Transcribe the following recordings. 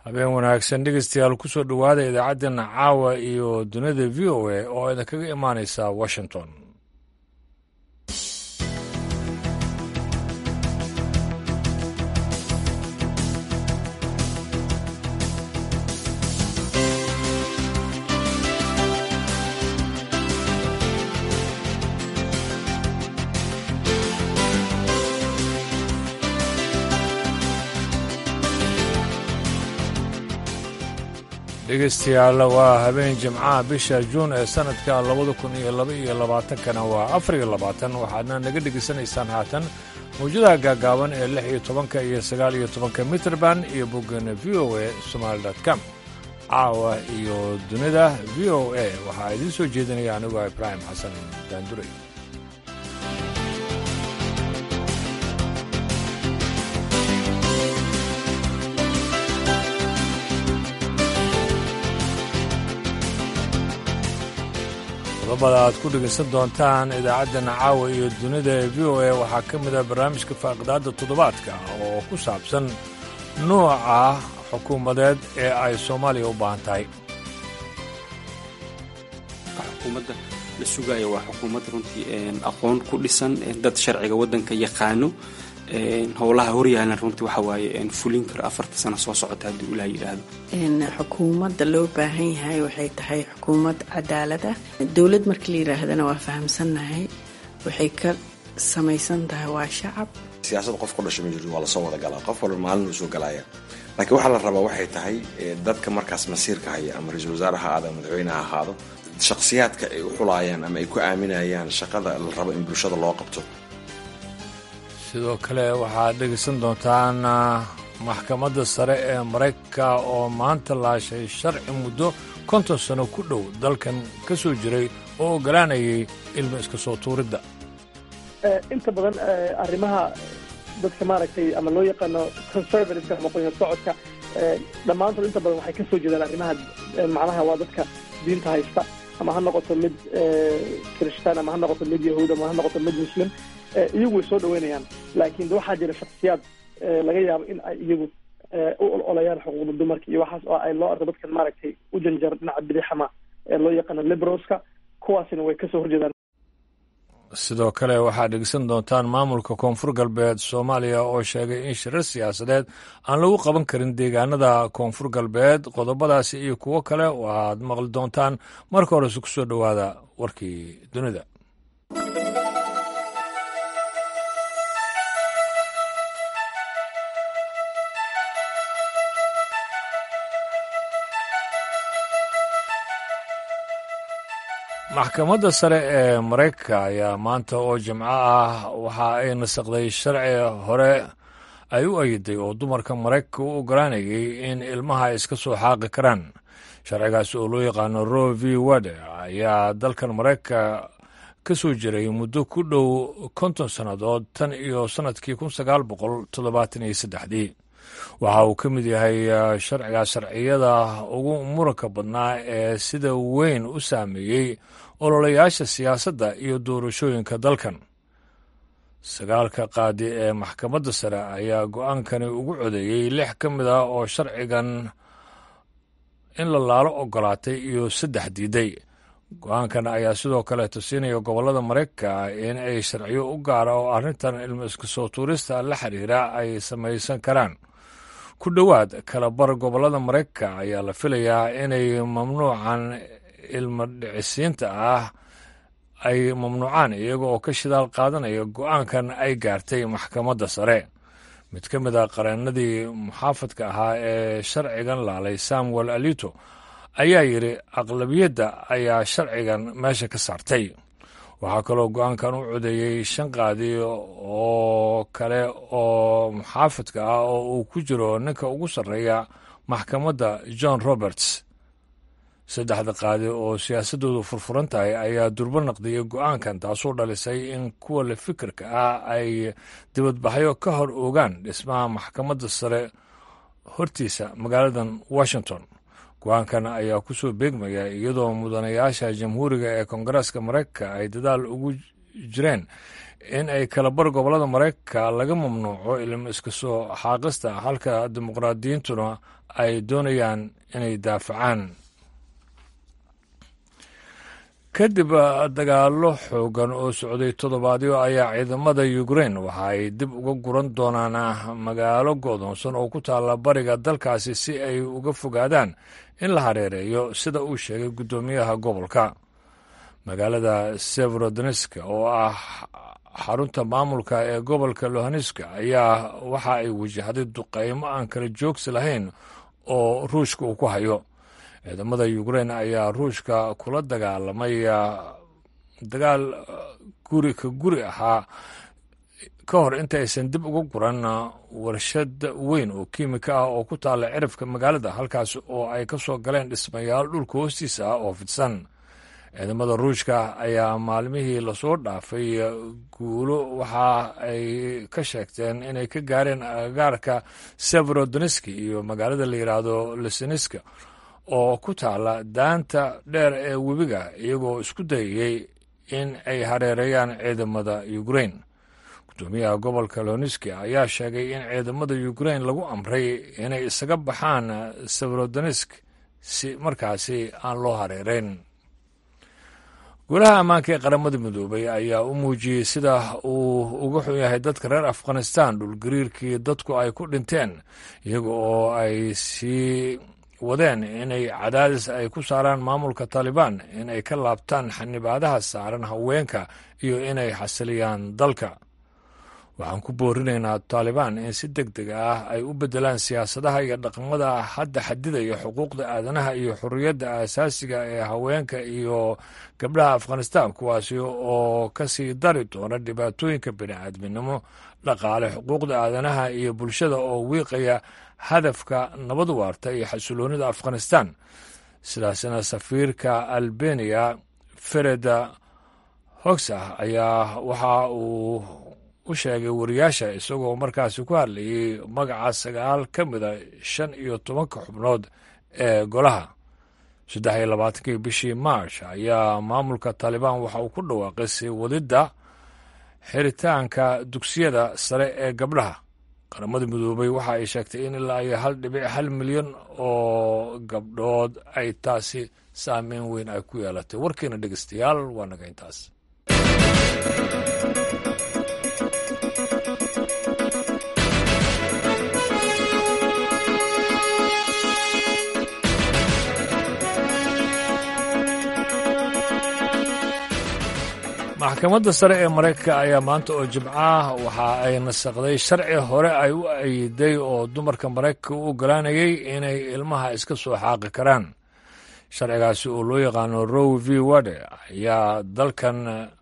habeen wanaagsan dhegeystayaal kusoo dhowaada idaacaddeena caawa iyo dunida v o a oo idinkaga imaanaysa washington dhegeystayaal waa habeen jimcaha bisha juun ee sannadka labada kun iyo laba iyo labaatankana waa afar iyo labaatan waxaadna naga dhegaysanaysaan haatan mawjadaha gaagaaban ee lix iyo tobanka iyo sagaal iyo tobanka mitrband iyo boggeena v o a somaali com caawa iyo dunida v o a waxaa idiin soo jeedinaya anigoo ibraahim xasan daanduray qodobada aad ku dhegaysan doontaan idaacaddana caawa iyo dunida ee v o a waxaa ka mid a barnaamijka faaqidaadda toddobaadka oo ku saabsan nuuca xukuumadeed ee ay soomaaliya u baahan tahay xukuumadda la sugaayo waa xukuumad runtii aqoon ku dhisan dad sharciga waddanka yaqaano howlaha horyaalan runtii waxa waaye fulin karo afarta sano soo socota haddii ulaha yidhaahdo xukuumadda loo baahan yahay waxay tahay xukuumad cadaalad ah dowlad markii la yidhaahdana waa fahamsannahay waxay ka samaysan tahay waa shacab siyaasad qof ku dhashay ma jirto waa lasoo wada galaa qof walba maalin uu soo galaya laakiin waxaa la rabaa waxay tahay dadka markaas masiirka haya ama ra-iisul wasaare ha ahaado ama madaxweyne ha ahaado shakhsiyaadka ay u xulaayaan ama ay ku aaminayaan shaqada la rabo in bulshada loo qabto sidoo kale waxaad dhegaysan doontaan maxkamadda sare ee maraykanka oo maanta laashay sharci muddo konton sano ku dhow dalkan ka soo jiray oo oggolaanayay ilmo iska soo tuuridda inta badan arrimaha dadka maaragtay ama loo yaqaano conservativeka ama qoyan socodka dhammaantood inta badan waxay ka soo jeedaan arrimaha macnaha waa dadka diinta haysta ama ha noqoto mid kirishtaan ama ha noqoto mid yahuud ama ha noqoto mid muslim iyagu way soo dhaweynayaan laakiin waxaa jira shaksiyaad laga yaabo in ay iyagu u ololayaan xuquuqda dumarka iyo waxaas oo ay loo arko dadkan maaragtay u janjar dhinaca bidixama ee loo yaqaano liberalska kuwaasina way kasoo horjeedaan sidoo kale waxaad dhegeysan doontaan maamulka koonfur galbeed soomaaliya oo sheegay in shirar siyaasadeed aan lagu qaban karin deegaanada koonfur galbeed qodobadaasi iyo kuwo kale waaad maqli doontaan marka horese ku soo dhowaada warkii dunida maxkamadda sare ee maraykanka ayaa maanta oo jimco ah waxa ay nasaqday sharci hore ay u ayiday oo dumarka maraykanka u oggolaanayay in ilmaha ay iska soo xaaqi karaan sharcigaas oo loo yaqaano ro v wade ayaa dalkan maraykanka ka soo jiray muddo ku dhow konton sannadood tan iyo sannadkii kun sagaal boqol toddobaatan iyo saddexdii waxa uu ka mid yahay sharciga sharciyada ugu muranka badnaa ee sida weyn u saameeyey ololayaasha siyaasadda iyo doorashooyinka dalkan sagaalka qaadi ee maxkamadda sare ayaa go-aankani ugu codeeyey lix ka mid ah oo sharcigan in la laalo ogolaatay iyo saddex diiday go-aankan ayaa sidoo kale tusinaya gobollada maraykanka in ay sharciyo u gaara oo arrintan ilmo iska soo tuurista la xiriira ay samaysan karaan ku dhowaad kala bar gobollada maraykanka ayaa la filayaa inay mamnuucan ilmo dhicisiinta ah ay mamnuucaan iyaga oo ka shidaal qaadanaya go-aankan ay gaartay maxkamadda sare mid ka mid a qareennadii muxaafadka ahaa ee sharcigan laalay samuel alito ayaa yidhi aqlabiyadda ayaa sharcigan meesha ka saartay waxaa kaloo go-aankan u codeeyey shan qaadi oo kale oo muxaafadka ah oo uu ku jiro ninka ugu sarreeya maxkamadda john roberts saddexda qaadi oo siyaasaddoodu furfuran tahay ayaa durbo naqdiyey go-aankan taasoo dhalisay in kuwa la fikirka ah ay dibadbaxyo ka hor ogaan dhismaha maxkamadda sare hortiisa magaaladan washington go-aankan ayaa ku soo beegmaya iyadoo mudanayaasha jamhuuriga ee koongareeska maraykanka ay dadaal ugu jireen in ay kalabar gobollada maraykanka laga mamnuuco ilmo iska soo xaaqista halka dimuqraadiyiintuna ay doonayaan inay daafacaan kadib dagaallo xoogan oo socday toddobaadyo ayaa ciidamada ukrain waxa ay dib uga guran doonaan magaalo go'doonsan oo ku taalla bariga dalkaasi si ay uga fogaadaan in la hareereeyo sida uu sheegay guddoomiyaha gobolka magaalada severodneska oo ah xarunta maamulka ee gobolka lohaneska ayaa waxa ay wajahday duqaymo aan kala joogsi lahayn oo ruushka uu ku hayo ciidamada ukrain ayaa ruushka kula dagaalamay dagaal guri ka guri ahaa ka hor inta aysan dib uga guran warshad weyn oo kiimika ah oo ku taalla cirifka magaalada halkaas oo ay ka soo galeen dhismayaal dhulka hoostiisa ah oo fidsan ciidamada ruushka ayaa maalmihii lasoo dhaafay guulo waxa ay ka sheegteen inay ka gaareen agagaarka severodneski iyo magaalada la yidhaahdo leseniska oo ku taala daanta dheer ee webiga iyagoo isku dayayey in ay hareereeyaan ciidamada ukrain guddoomiyaha gobolka loniski ayaa sheegay in ciidamada ukrain lagu amray inay isaga baxaan severodnesk si markaasi aan loo hareereyn golaha ammaanka ee qaramada midoobay ayaa u muujiyey sida uu uga xun yahay dadka reer afghanistan dhulgariirkii dadku ay ku dhinteen iyaga oo ay sii wadeen inay cadaadis ay ku saaraan maamulka taalibaan in ay ka laabtaan xanibaadaha saaran haweenka iyo inay xasiliyaan dalka waxaan ku boorinaynaa taalibaan in si deg deg ah ay u beddelaan siyaasadaha iyo dhaqamada hadda xadidaya xuquuqda aadanaha iyo xorriyadda aasaasiga ee haweenka iyo gabdhaha afghanistan kuwaasi oo ka sii dari doona dhibaatooyinka bini'aadminimo dhaqaale xuquuqda aadanaha iyo bulshada oo wiiqaya hadafka nabad waarta iyo xasiloonida afghanistan sidaasna safiirka albeniya fereda hogsah ayaa waxa uu u sheegay wariyaasha isagoo markaasi ku hadlayay magaca sagaal ka mida shan iyo tobanka xubnood ee golaha saddex iyo labaatankii bishii march ayaa maamulka taalibaan waxa uu ku dhawaaqay sii wadidda xiritaanka dugsiyada sare ee gabdhaha qaramada midoobay waxa ay sheegtay in ilaa iyo hal dhibic hal milyan oo gabdhood ay taasi saameyn weyn ay ku yeelatay warkiina dhegeystayaal waa naga intaas maxkamadda sare ee maraykanka ayaa maanta oo jimcaah waxa ay nasaqday sharci hore ay u ayiday oo dumarka maraykanka u ogolaanayay inay ilmaha iska soo xaaqi karaan sharcigaasi oo loo yaqaano row v wade ayaa dalkan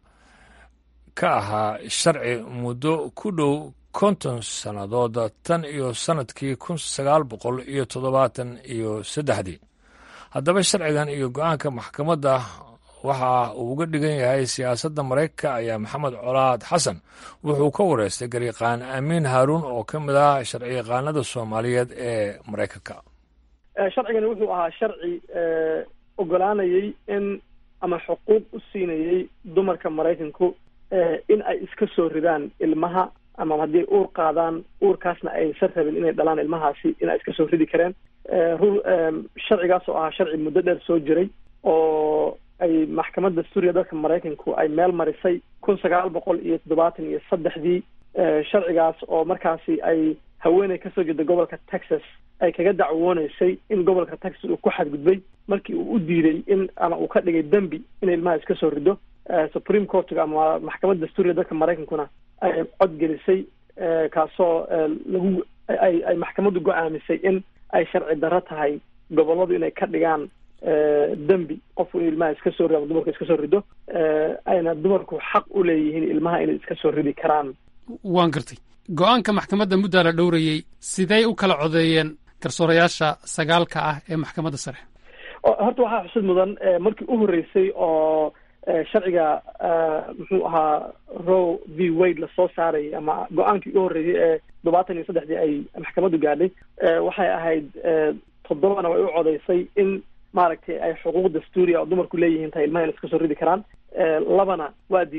ka ahaa sharci muddo ku dhow konton sannadood tan iyo sannadkii kun sagaal boqol iyo toddobaatan iyo saddexdii haddaba sharcigan iyo go-aanka maxkamadda waxa uu uga dhigan yahay siyaasadda maraykanka ayaa maxamed colaad xasan wuxuu ka wareystay garyaqaan amiin haaruun oo ka mid ah sharciyaqaanada soomaaliyeed ee maraykanka sharcigani wuxuu ahaa sharci ogolaanayay in ama xuquuq u siinayay dumarka maraykanku in ay iska soo ridaan ilmaha ama haddii ay uur qaadaan uurkaasna aysan rabin inay dhalaan ilmahaasi in ay iska soo ridi kareen sharcigaas oo ahaa sharci muddo dheer soo jiray oo ay maxkamadda suuriya dalka maraykanku ay meel marisay kun sagaal boqol iyo toddobaatan iyo saddexdii sharcigaas oo markaasi ay haweeney kasoo jeeda gobolka texas ay kaga dacwooneysay in gobolka texas uu ku xadgudbay markii uu u diiday in ama uu ka dhigay dembi in ilmaha iska soo rido supreme courtga ama maxkamadda suuriya dalka maraykankuna ay cod gelisay kaasoo lagu ay ay maxkamaddu go-aamisay in ay sharci darro tahay gobolladu inay ka dhigaan dembi qofku in ilmaha iska soo rido ama dumarku iska soo rido ayna dumarku xaq u leeyihiin ilmaha inay iska soo ridi karaan waan gartay go-aanka maxkamadda muddaa la dhowrayey sidey u kala codeeyeen garsoorayaasha sagaalka ah ee maxkamadda sare horta waxaa xusid mudan markii u horreysay oo sharciga muxuu ahaa row v wade lasoo saarayay ama go-aankii u horreeyay ee toddobaatan iyo saddexdii ay maxkamaddu gaadhay waxay ahayd toddobana way u codeysay in maaragtay ay xuquuq dastuuriya oo dumarku leeyihiin tahay ilmaha in iska soo ridi karaan labana waa diiday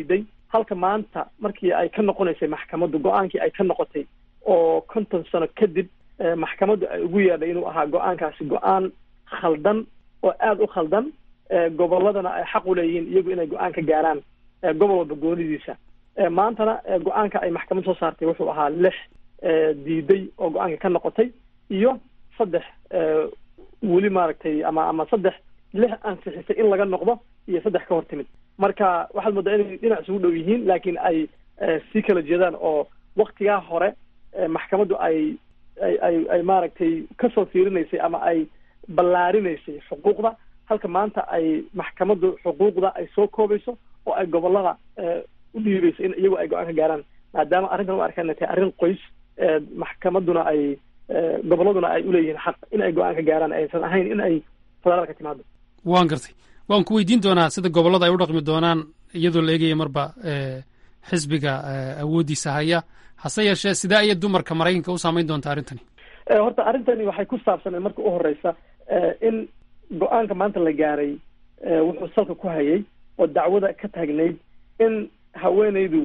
halka maanta markii ay ka noqonaysay maxkamaddu go-aankii ay ka noqotay oo konton sano kadib maxkamaddu ay ugu yeedhay inuu ahaa go-aankaasi go-aan khaldan oo aada u khaldan gobolladana ay xaq u leeyihiin iyagu inay go-aan ka gaaraan gobol walba goonidiisa maantana go-aanka ay maxkamad soo saartay wuxuu ahaa lix diiday oo go-aanka ka noqotay iyo saddex weli maaragtay ama ama saddex lix ansixisay in laga noqdo iyo saddex ka hor timid marka waxaad moodaa inay dhinac isugu dhow yihiin laakiin ay sii kala jeedaan oo waktigaa hore maxkamaddu ay ay ay ay maaragtay kasoo fiirinaysay ama ay ballaarinaysay xuquuqda halka maanta ay maxkamaddu xuquuqda ay soo koobayso oo ay gobollada u dhiibayso in iyagu ay go-aan ka gaaraan maadaama arrintan u arkaan inay tahay arrin qoys maxkamadduna ay gobolladuna ay uleeyihiin xaq in ay go-aan ka gaaraan aysan ahayn in ay federaalka timaado waan gartay waan ku weydiin doonaa sida gobollada ay u dhaqmi doonaan iyadoo la eegaya marba xisbiga awooddiisa haya hase yeeshee sidee ayay dumarka maraykanka u saamayn doontaa arrintani horta arrintani waxay ku saabsaneen marka u horeysa in go-aanka maanta la gaaray wuxuu salka ku hayay oo dacwada ka taagnayd in haweeneydu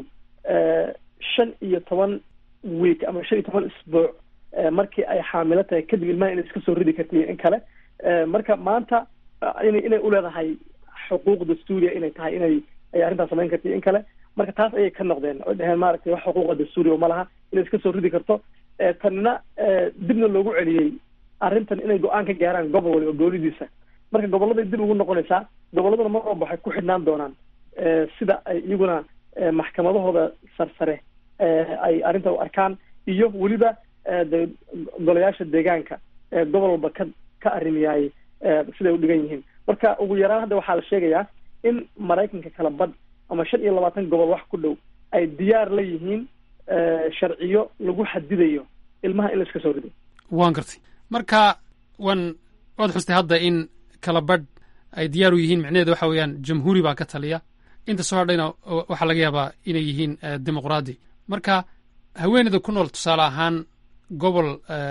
shan iyo toban week ama shan iyo toban isbuuc markii ay xaamilo tahay kadib ilmaha inay iska soo ridi karta in kale marka maanta ina inay uleedahay xuquuq dastuuriya inay tahay inay ay arrintaas samayn karta in kale marka taas ayay ka noqdeen oo dheheen maaragtay wax xuquuqa dastuuriya ma laha inay iska soo ridi karto tanina dibna loogu celiyey arrintan inay go-aan ka gaaraan gobol waliba goolidiisa marka gobolladay dib ugu noqonaysaa gobolladuna mar walba waxay ku xidhnaan doonaan sida ay iyaguna maxkamadahooda sarsare ay arrinta u arkaan iyo weliba de golayaasha deegaanka gobol walba ka ka arrimiyaay siday u dhigan yihiin marka ugu yaraan hadda waxaa la sheegayaa in maraykanka kala badh ama shan iyo labaatan gobol wax ku dhow ay diyaar la yihiin sharciyo lagu xadidayo ilmaha in la iska soo rido waan gartay marka wan waad xustay hadda in kala badh ay diyaar u yihiin micnaheeda waxa weeyaan jamhuuri baa ka taliya inta soo hadhayna waxaa laga yaabaa inay yihiin dimuqraadi marka haweeneyda ku nool tusaale ahaan gobol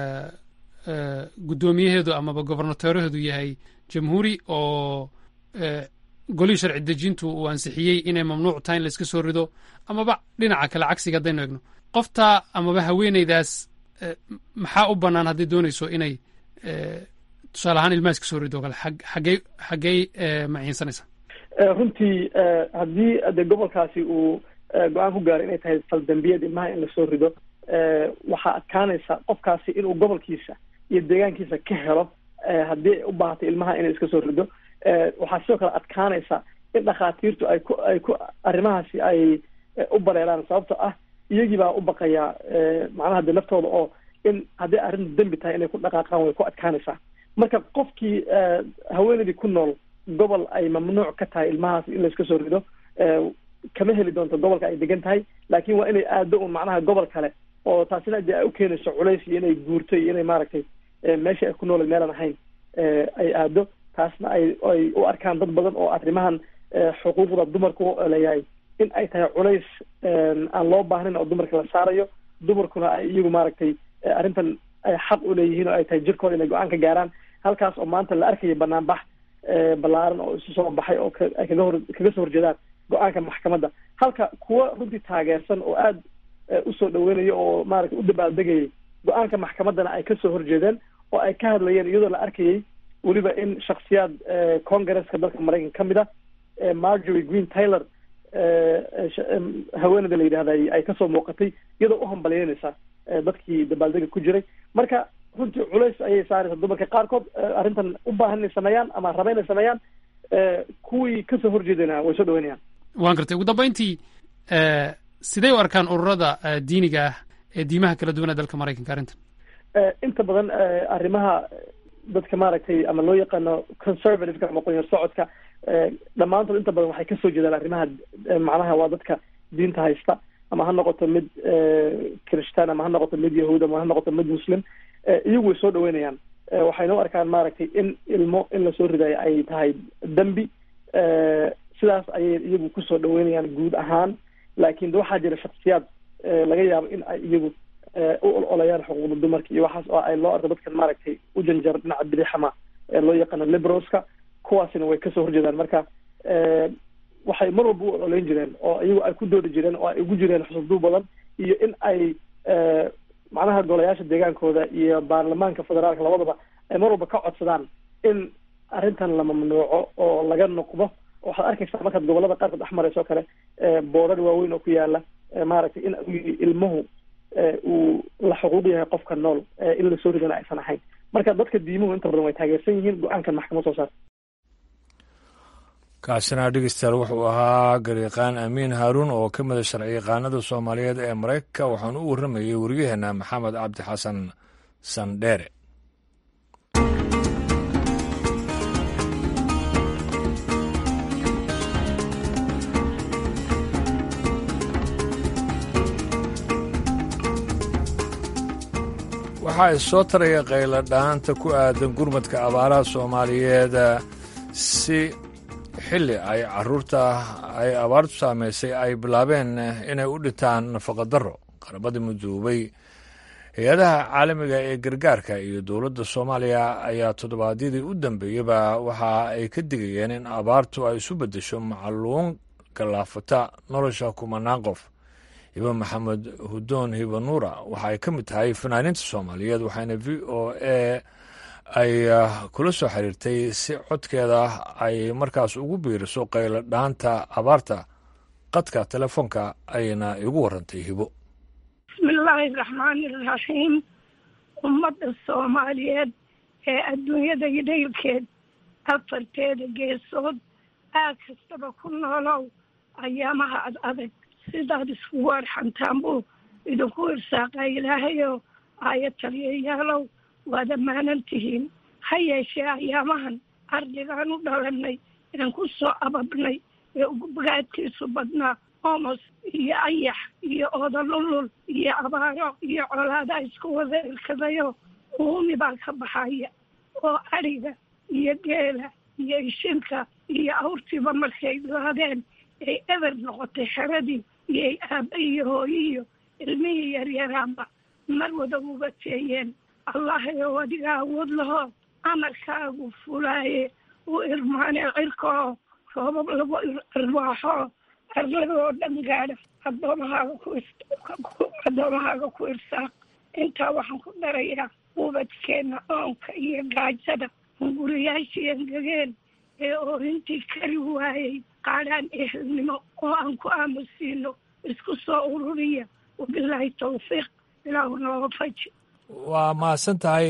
guddoomiyaheedu amaba gobernateeraheedu yahay jamhuuri oo golihii sharci dejintu uu ansixiyey inay mamnuuc tahay in laiska soo rido amaba dhinaca kale cagsiga haddaynu egno qofta amaba haweeneydaas maxaa u bannaan hadday doonayso inay tusaale ahaan ilmaha iska soo rido o kale xaggey xaggey maciinsanaysaa runtii haddii de gobolkaasi uu go-aan ku gaaro inay tahay faldambiyeed ilmaha in lasoo rido waxaa adkaanaysa qofkaasi inuu gobolkiisa iyo deegaankiisa ka helo haddii ay u baahatay ilmaha inay iska soo rido waxaa sidoo kale adkaanaysa in dhakhaatiirtu ay ku ay ku arrimahaasi ay u bareeraan sababto ah iyagii baa u baqayaa macnaha de naftooda oo in haddii arrintu dembi tahay inay ku dhaqaaqaan way ku adkaanaysaa marka qofkii haweeneydii ku nool gobol ay mamnuuc ka tahay ilmahaas in layska soo rido kama heli doonto gobolka ay degan tahay laakiin waa inay aado un macnaha gobol kale oo taasina dee ay u keenayso culays iyo inay guurto iyo inay maaragtay meeshii ay ku noolay meelaan ahayn ay aado taasna ay ay u arkaan dad badan oo arrimahan xuquuqda dumarka u leeyahay in ay tahay culays aan loo baahnayn oo dumarka la saarayo dumarkuna ay iyagu maaragtay arrintan ay xaq u leeyihiin oo ay tahay jirkooda inay go-aan ka gaaraan halkaas oo maanta la arkaya banaanbax ballaaran oo isu soo baxay oo ay kaga hor kaga soo horjeedaan go-aanka maxkamadda halka kuwa runtii taageersan oo aada usoo dhaweynayo oo maaragtay u dabaaldegayay go-aanka maxkamaddana ay kasoo horjeedeen oo ay ka hadlayeen iyadoo la arkayay weliba in shaksiyaad congresska dalka maraykanka ka mid a margery green taylor haweeneyda la yidhahda ay kasoo muuqatay iyadoo u hambalyeynaysa dadkii dabaaldega ku jiray marka runtii culays ayay saaraysa dumarka qaarkood arrintan u baahan inay sameeyaan ama raba inay sameeyaan kuwii kasoo horjeedana way soo dhaweynayaan waan gartay ugu dambayntii sidee u arkaan ururada diiniga ah ee diimaha kala duwan ee dalka maraykanka arrintan inta badan arrimaha dadka maaragtay ama loo yaqaano conservativeka ama qoyar socodka dhammaantood inta badan waxay kasoo jeedaan arrimaha macnaha waa dadka diinta haysta ama ha noqoto mid christaan ama ha noqoto mid yahuud ama ha noqoto mid muslim iyagu way soo dhaweynayaan waxayna u arkaan maaragtay in ilmo in lasoo ridayo ay tahay dembi sidaas ayay iyagu kusoo dhaweynayaan guud ahaan laakiin waxaa jira shaksiyaad laga yaabo in ay iyagu u ololayaan xuquuqda dumarka iyo waxaas oo ay loo arko dadkan maaragtay u janjar dhinaca bidixama ee loo yaqaano liberalska kuwaasina way kasoo horjeedaan marka waxay mar walba u ololeyn jireen oo iyagu ay ku doodi jireen oo ay ugu jireen xusubduu badan iyo in ay macnaha golayaasha deegaankooda iyo baarlamaanka federaalka labadaba ay mar walba ka codsadaan in arrintan la mamnuuco oo laga noqdo waxaad arkaysaa markaad gobolada qaarkood dhex marayso kale boodar waaweyn oo ku yaala maaragtay in ilmuhu uu la xuquuq yahay qofka nool in lasoo ridana aysan ahayn marka dadka diimuhu inta badan way taageersan yihiin go-aankan maxkamad soo saar kaasina dhegeystayaal wuxuu ahaa gariiqaan amiin haaruun oo ka mida sharci yaqaanada soomaaliyeed ee maraykanka waxaanu u warramayey waryaheena maxamed cabdi xasan sandheere waxaa issoo taraya qayla dhaanta ku aadan gurmadka abaaraha soomaaliyeed si xilli ay caruurta ay abaartu saamaysay ay bilaabeen inay u dhintaan nafaqadaro qarabada midoobay hay-adaha caalamiga ee gargaarka iyo dowladda soomaaliya ayaa toddobaadyadii u dambeeyaba waxa ay ka digayeen in abaartu ay isu beddesho macluun gallaafata nolosha kumanaan qof hiba maxamed hudoon hiba nuura waxa ay ka mid tahay fanaaniinta soomaaliyeed waxaana v o a ay kula soo xiriirtay si codkeeda ay markaas ugu biiriso qaylo dhaanta abaarta qadka telefoonka ayna igu warantay hibo bismillaahi raxmaani raxiim ummadda soomaaliyeed ee adduunyada daylkeed afarteeda geesood aag kastaba ku noolow ayaamaha ad adag sidaad iskugu arxantaan buu idinku irsaaqaa ilaahayo aaya taliyayaalow waad ammaanan tihiin ha yeeshee ayaamahan ardigaan u dhalanay een ku soo ababnay ee ugubaadkiisu badnaa omos iyo ayax iyo oodalulul iyo abaaro iyo colaada isku wada irkadayo uumi baa ka baxaya oo adhiga iyo geela iyo ishinka iyo awrtiiba markay laadeen ay eber noqotay xeradii iyo ay aabba iyo hooyiyo ilmihii yaryaraanba mar wada uga teeyeen allahayow adiga awood lahoo amarkaagu fulaaye u irmaane cirkoo roobab lagu irwaaxo arladoo dhan gaadha adoomahaaga ku addoomahaaga ku irsaaq intaa waxaan ku darayaa ubadkeenna oonka iyo gaajada hunguriyaashii engegeen ee oorintii kari waayey qaadhaan ehelnimo oo aan ku aamusiino isku soo ururiya wabilaahi tawfiiq ilaahu nooga faji waa mahadsan tahay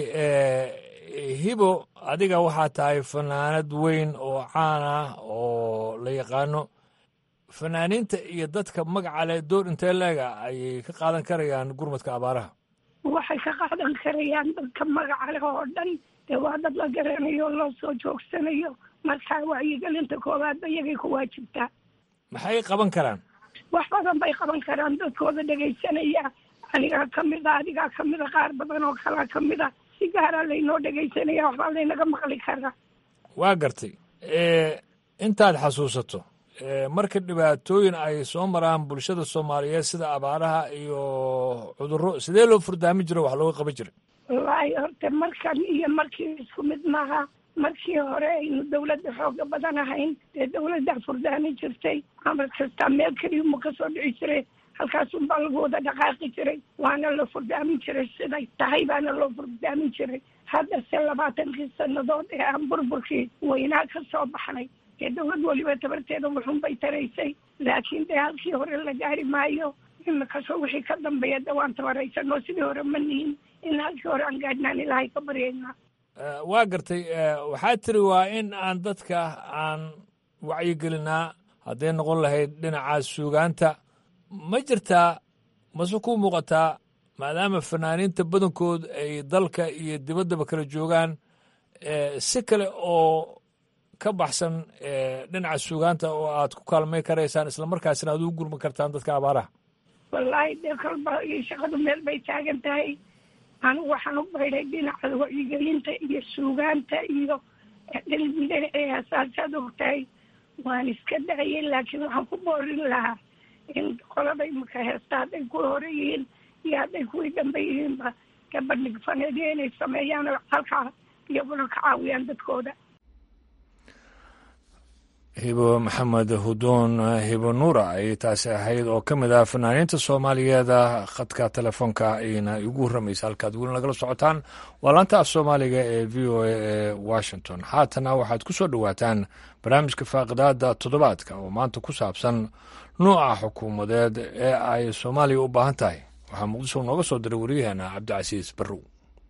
hibo adiga waxaa tahay fanaanad weyn oo caan ah oo la yaqaano fanaaniinta iyo dadka magaca leh door intee leega ayay ka qaadan karayaan gurmadka abaaraha waxay ka qaadan karayaan dadka magaca leh oo dhan dee waa dad la garanayo oo loo soo joogsanayo markaa wacyigelinta koowaadba iyagay ku waajibtaa maxay qaban karaan wax badan bay qaban karaan dadkooda dhegaysanaya anigaa kamid a adigaa kamid a qaar badan oo kalaa kamid a si gaaraa laynoo dhegaysanaya waxbaa laynaga maqli karaa waa gartay intaad xasuusato marka dhibaatooyin ay soo maraan bulshada soomaaliyeed sida abaaraha iyo cudurro sidee loo furdaamin jiro wax looga qaban jiray wallaahi horta markan iyo markii isku mid maaha markii hore aynu dawladda xooga badan ahayn dee dawladdaa furdaamin jirtay amar kastaa meel keliyuma kasoo dhici jiray halkaasunbaa lagu wada dhaqaaqi jiray waana la furdaamin jiray siday tahay baana loo furdaamin jiray haddase labaatankii sannadood ee aan burburkii weynaa ka soo baxnay dee dawlad weliba tabarteeda wuxun bay taraysay laakiin dee halkii hore la gaari maayo imikasoo wixii ka dambeeya de waan tabaraysanoo sidii hore ma nihin in halkii hore aan gaadhnaan ilaahay ka baryaynaa waa gartay waxaa tiri waa in aan dadka aan wacyigelinaa hadday noqon lahayd dhinaca suugaanta ma jirtaa mase ku muuqataa maadaama fanaaniinta badankood ay dalka iyo dibaddaba kala joogaan si kale oo ka baxsan dhinaca suugaanta oo aad ku kaalmay karaysaan islamarkaasina aad ugu gurman kartaan dadka abaaraha wallaahi dee kolba shaqadu meel bay taagan tahay anigu waxaan u baydhay dhinaca wacyigelinta iyo suugaanta iyo dhinacihasaasaad ogtahay waan iska dhacayay laakiin waxaan ku boorin lahaa in qolada imika heesta hadday ku hore yihiin iyo hadday kuwii dambe yihiinba gabadhig faneedyo inay sameeyaan oo halkaa iyaguna ka caawiyaan dadkooda hibo maxamed hudoon hibo nuura ayay taasi ahayd oo ka mid ah fanaaniinta soomaaliyeeda khadka telefoonka ayna igu warramaysa halkaad weli nagala socotaan waa laanta af soomaaliga ee v o a ee washington haatana waxaad ku soo dhowaataan barnaamijka faaqidaada toddobaadka oo maanta ku saabsan nuuca xukuumadeed ee ay soomaaliya u baahan tahay waxaa muqdisho nooga soo diray waryaheena cabdicasiis barrow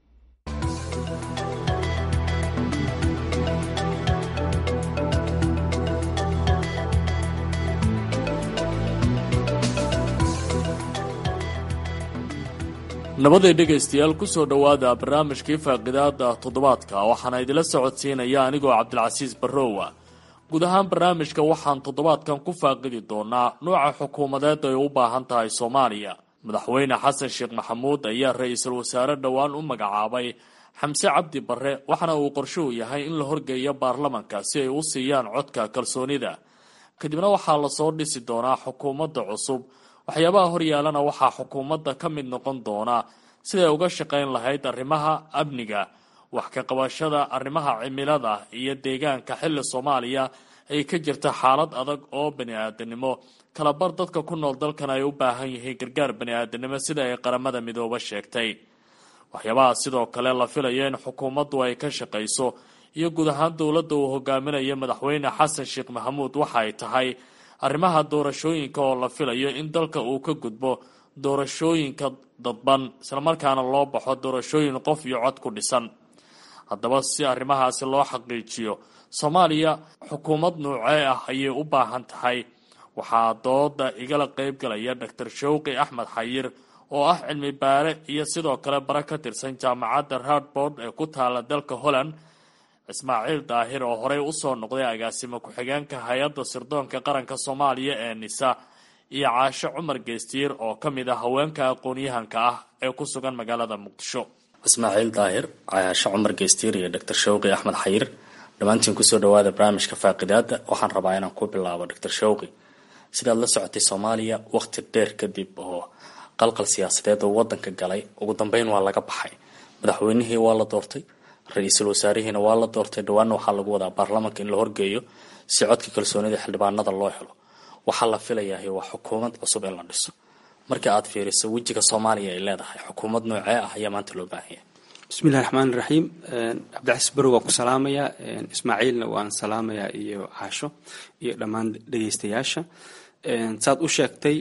nabaday dhegaystayaal ku soo dhowaada barnaamijkii faaqidaada toddobaadka waxaana idila socodsiinaya anigoo cabdilcasiis barrowa guud ahaan barnaamijka waxaan toddobaadkan ku faaqidi doonaa nuuca xukuumadeed ay u baahan tahay soomaaliya madaxweyne xasan sheekh maxamuud ayaa ra-iisul wasaare dhowaan u magacaabay xamse cabdi barre waxaana uu qorshuhu yahay in la horgeeyo baarlamanka si ay u siiyaan codka kalsoonida kadibna waxaa lasoo dhisi doonaa xukuumadda cusub waxyaabaha horyaalana waxaa xukuumadda ka mid noqon doona siday uga shaqayn lahayd arrimaha amniga wax ka qabashada arrimaha cimilada iyo deegaanka xilli soomaaliya ay ka jirta xaalad adag oo bani-aadanimo kalabar dadka ku nool dalkan ay u baahan yihiin gargaar bani-aadanimo sida ay qaramada midooba sheegtay waxyaabaha sidoo kale la filayo in xukuumaddu ay ka shaqayso iyo guud ahaan dowladda uu hogaaminayo madaxweyne xasan sheekh maxamuud waxa ay tahay arrimaha doorashooyinka oo la filayo in dalka uu ka gudbo doorashooyinka dadban islamarkaana loo baxo doorashooyin qof iyo cod ku dhisan haddaba si arrimahaasi loo xaqiijiyo soomaaliya xukuumad nuucee ah ayay u baahan tahay waxaa dooda igala qeyb galaya doctor showqi axmed xayir oo ah cilmi baare iyo sidoo kale bare ka tirsan jaamacadda radbord ee ku taala dalka holland ismaaciil daahir oo horey usoo noqday agaasimo ku-xigeenka hay-adda sirdoonka qaranka soomaaliya ee nisa iyo caasho cumar geestiir oo ka mid ah haweenka aqoon-yahanka ah ee ku sugan magaalada muqdisho ismaaciil daahir caasho cumar geestiir iyo doctor showqi axmed xayir dhammaantiin kusoo dhawaada barnaamijka faaqidaada waxaan rabaa inaan ku bilaabo doctor showqi sidaad la socotay soomaaliya waqti dheer kadib oo qalqal siyaasadeed oo wadanka galay ugu dambeyn waa laga baxay madaxweynihii waa la doortay ra-iisul wasaarihiina waa la doortay dhawaanna waxaa lagu wadaa baarlamanka in la horgeeyo si codka kalsoonida xildhibaanada loo helo waxaa la filayahay waa xukuumad cusub in la dhiso marka aad fiiriso wejiga soomaaliya ay leedahay xukuumad noocee ah ayaa maanta loo baahan yahay bismillahi raxmaani raxiim cabdicasiis barow waan ku salaamayaa ismaaciilna waan salaamayaa iyo caasho iyo dhammaan dhegeystayaasha saad u sheegtay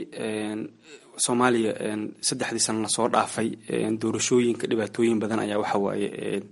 soomaaliya saddexdii sano lasoo dhaafay doorashooyinka dhibaatooyin badan ayaa waxawaaye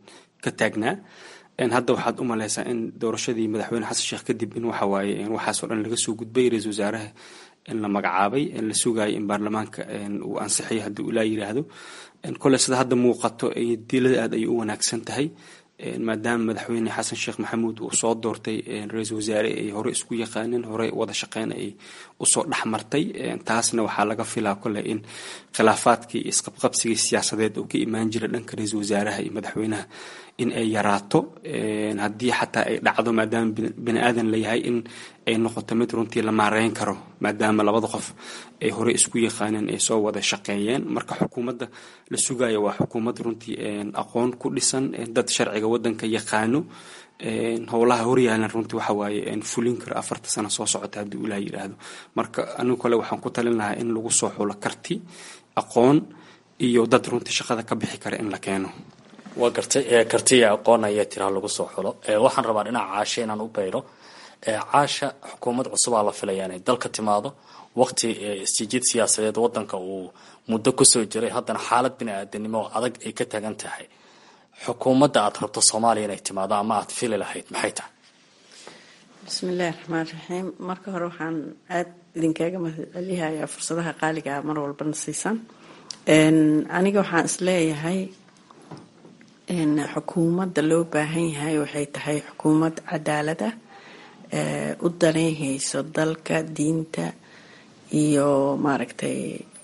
ka taagnaa hadda waxaad u maleysaa in doorashadii madaxweyne xasan sheekh kadib in waxawaaye waxaasoo dhan laga soo gudbay ra-iisul wasaaraha in la magacaabay la sugayo in baarlamaanka uu ansixiyo haddii ulaa yiraahdo kole sida hadda muuqato dilada aad ayay u wanaagsan tahay maadaama madaxweyne xasan sheekh maxamuud uu soo doortay ra-iisul wasaare ay hore isku yaqaaneen hore wada shaqeyn ay usoo dhexmartay taasna waxaa laga filaa kole in khilaafaadkii isqabqabsigii siyaasadeed oo ka imaan jira dhanka ra-iisul wasaaraha iyo madaxweynaha in ay yaraato haddii xataa ay dhacdo maadaama bani aadan layahay in ay noqoto mid runtii la maareyn karo maadaama labada qof ay hore isku yaqaaneen ay soo wada shaqeeyeen marka xukuumadda la sugayo waa xukuumad runtii aqoon ku dhisan dad sharciga wadanka yaqaano howlaha horyaalan runtii waxa waaye fulin karo afarta sano soo socota haddii ilaah yidhaahdo marka anigu kale waxaan ku talin lahaa in lagu soo xulo karti aqoon iyo dad runtii shaqada ka bixi kara in la keeno waa gartay kartiya aqoon ayaa tiraa lagu soo xulo waxaan rabaa dhinaca caasha inaan u bayro caasha xukuumad cusubaa la filaya inay dalka timaado waqti isjijiid siyaasadeed wadanka uu muddo kusoo jiray haddana xaalad bini-aadanimo adag ay ka tagan tahay xukuumadda aad rabto soomaaliya inay timaado ama aad fili lahayd maxay tahay bismiillaahi raxmaan raxiim marka hore waxaan aada idinkaaga mahadcelihayaa fursadaha qaaligaa mar walbana siisan aniga waxaan isleeyahay xukuumadda loo baahan yahay waxay tahay xukuumad cadaalad ah u daneynhayso dalka diinta iyo maaragtay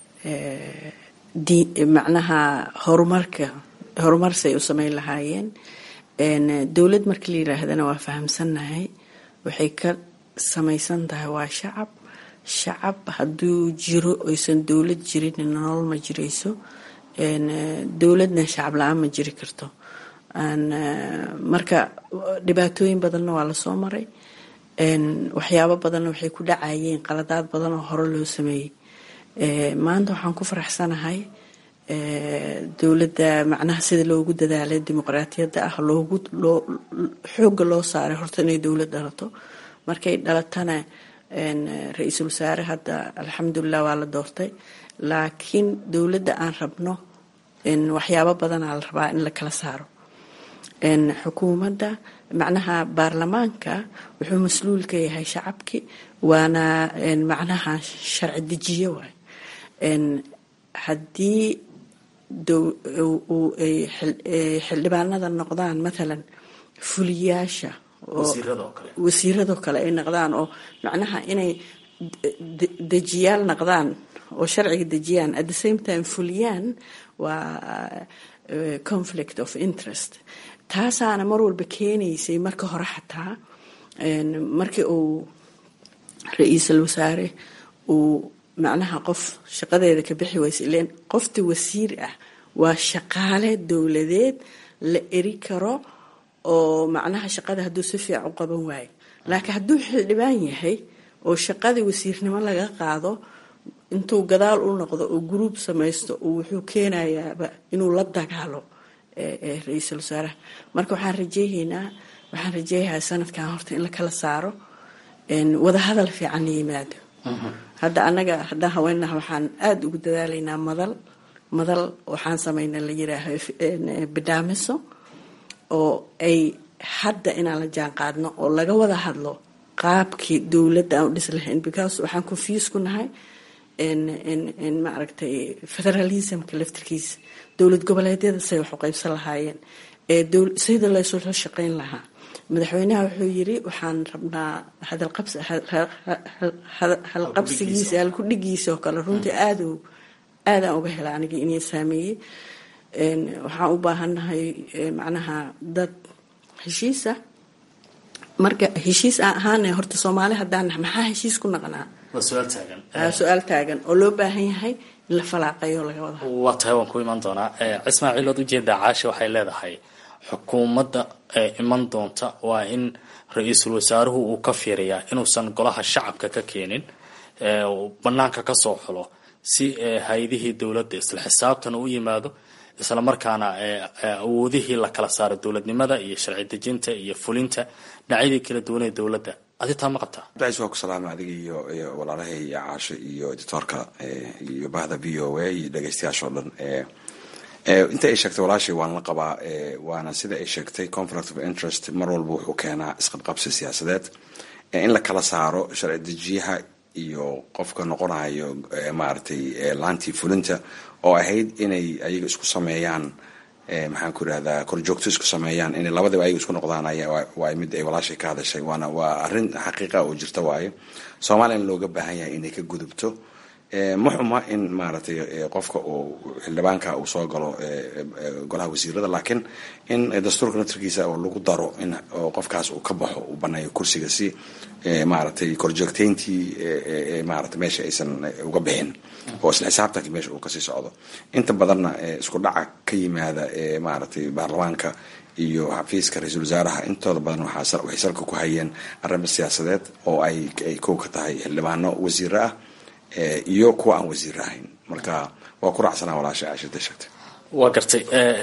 macnaha horumarka horumarsay u sameyn lahaayeen dowlad marka la yiraahdana waa fahamsannahay waxay ka samaysan tahay waa shacab shacab hadduu jiro oysan dowlad jirin nolol ma jirayso dowladna shacab la-aan ma jiri karto marka dhibaatooyin badanna waa lasoo maray waxyaabo badanna waxay ku dhacayeen qaladaad badan oo hore loo sameeyey maanta waxaan ku faraxsanahay dowladda macnaha sida loogu dadaalay dimuqraatiyadda ah loogu loo xoogga loo saaray horta inay dowlad dhalato markay dhalatana ra-iisul wasaare hadda alxamdulilah waa la doortay laakiin dowladda aan rabno waxyaabo badanaa la rabaa in la kala saaro xukuumadda macnaha baarlamaanka wuxuu mas-luul ka yahay shacabki waana macnaha sharci dejiye waay haddii xildhibaanada noqdaan mathalan fuliyaasha wasiiradoo kale ay noqdaan oo macnaha inay dejiyaal noqdaan oo sharciga dejiyaan at the same time fuliyaan waa conflict of interest taasaana mar walba keenaysay marka hore xataa markii uu ra-iisul wasaare uu macnaha qof shaqadeeda ka bixi waysa ileen qofta wasiir ah waa shaqaale dowladeed la eri karo oo macnaha shaqada hadduu si fiican u qaban waayo laakiin hadduu xildhibaan yahay oo shaqadii wasiirnimo laga qaado intuu gadaal u noqdo oo gruub samaysto wuxuu keenayaaba inuu la dagaalo ra-iisul wasaaraha marka waxaan rajeyhaynaa waxaan rajeeyahaa sanadkan horta in la kala saaro wadahadal fiican la yimaado hadda anaga haddaan haweenaha waxaan aada ugu dadaalaynaa madal madal waxaan samayna la yiraaho bidhaamiso oo ay hadda inaan la jaan qaadno oo laga wada hadlo qaabkii dowladda aan u dhis lahayn because waxaan confuse ku nahay maaragtay federalismka laftirkiisa dowlad goboleedyada say wax u qaybsan lahaayeen sida laysula shaqeyn lahaa madaxweynaha wuxuu yiri waxaan rabnaa halqabsigiisa halkudhigiisa oo kale runtii aad aadaan uga hela aniga inay saameeyey waxaan u baahannahay macnaha dad heshiisa marka heshiis aan ahaana horta soomaali haddaan maxaa heshiis ku naqnaa su-aal taagan oo loo baahan yahay in la falaaqeeyo laga wada waa tahay waan ku imaan doonaa cismaaciil ood ujeedaa caasha waxay leedahay xukuumadda ee iman doonta waa in ra-iisul wasaaruhu uu ka fiiriyaa inuusan golaha shacabka ka keenin banaanka kasoo xulo si hay-adihii dowladda isla xisaabtan u yimaado isla markaana awoodihii la kala saaro dowladnimada iyo sharci dejinta iyo fulinta dhinacyadii kala duwanee dowladda adi taa ma qabtaa abdicais waa ku salaama adiga iyo iyo walaalahay iyo caasho iyo editoorka iyo bahda v o a iyo dhegeystayaasha o dhan inta ay sheegtay walaashay waan la qabaa waana sida ay sheegtay conflict of interest mar walba wuxuu keenaa isqabqabsi siyaasadeed in la kala saaro sharci dejiyaha iyo qofka noqonayo maaragtay laantii fulinta oo ahayd inay ayaga isku sameeyaan maxaan ku irahdaa korjoogto isku sameeyaan inay labadiba ayaga isku noqdaan waa mid ay walaashay ka hadashay waana waa arrin xaqiiqa oo jirta waaye soomaaliya in looga baahan yahay inay ka gudubto ma xuma in maaragtay qofka uu xildhibaanka uu soo galo golaha wasiirada laakiin in dastuurka natarkiisa oo lagu daro in qofkaas uu ka baxo uu baneeyo kursiga si maaragtay korjoogteyntii maarata meesha aysan uga bixin oo isla xisaabtanki meesha uu kasii socdo inta badanna isku dhaca ka yimaada maaragtay baarlamaanka iyo xafiiska ra-iisul wasaaraha intooda badan waxay salka ku hayeen arrimo siyaasadeed oo ay kow ka tahay xildhibaano wasiiro ah iyo kuwa aan wasiir ahayn marka waa ku raacsanaa walaasha aashada sheegtay waa gartay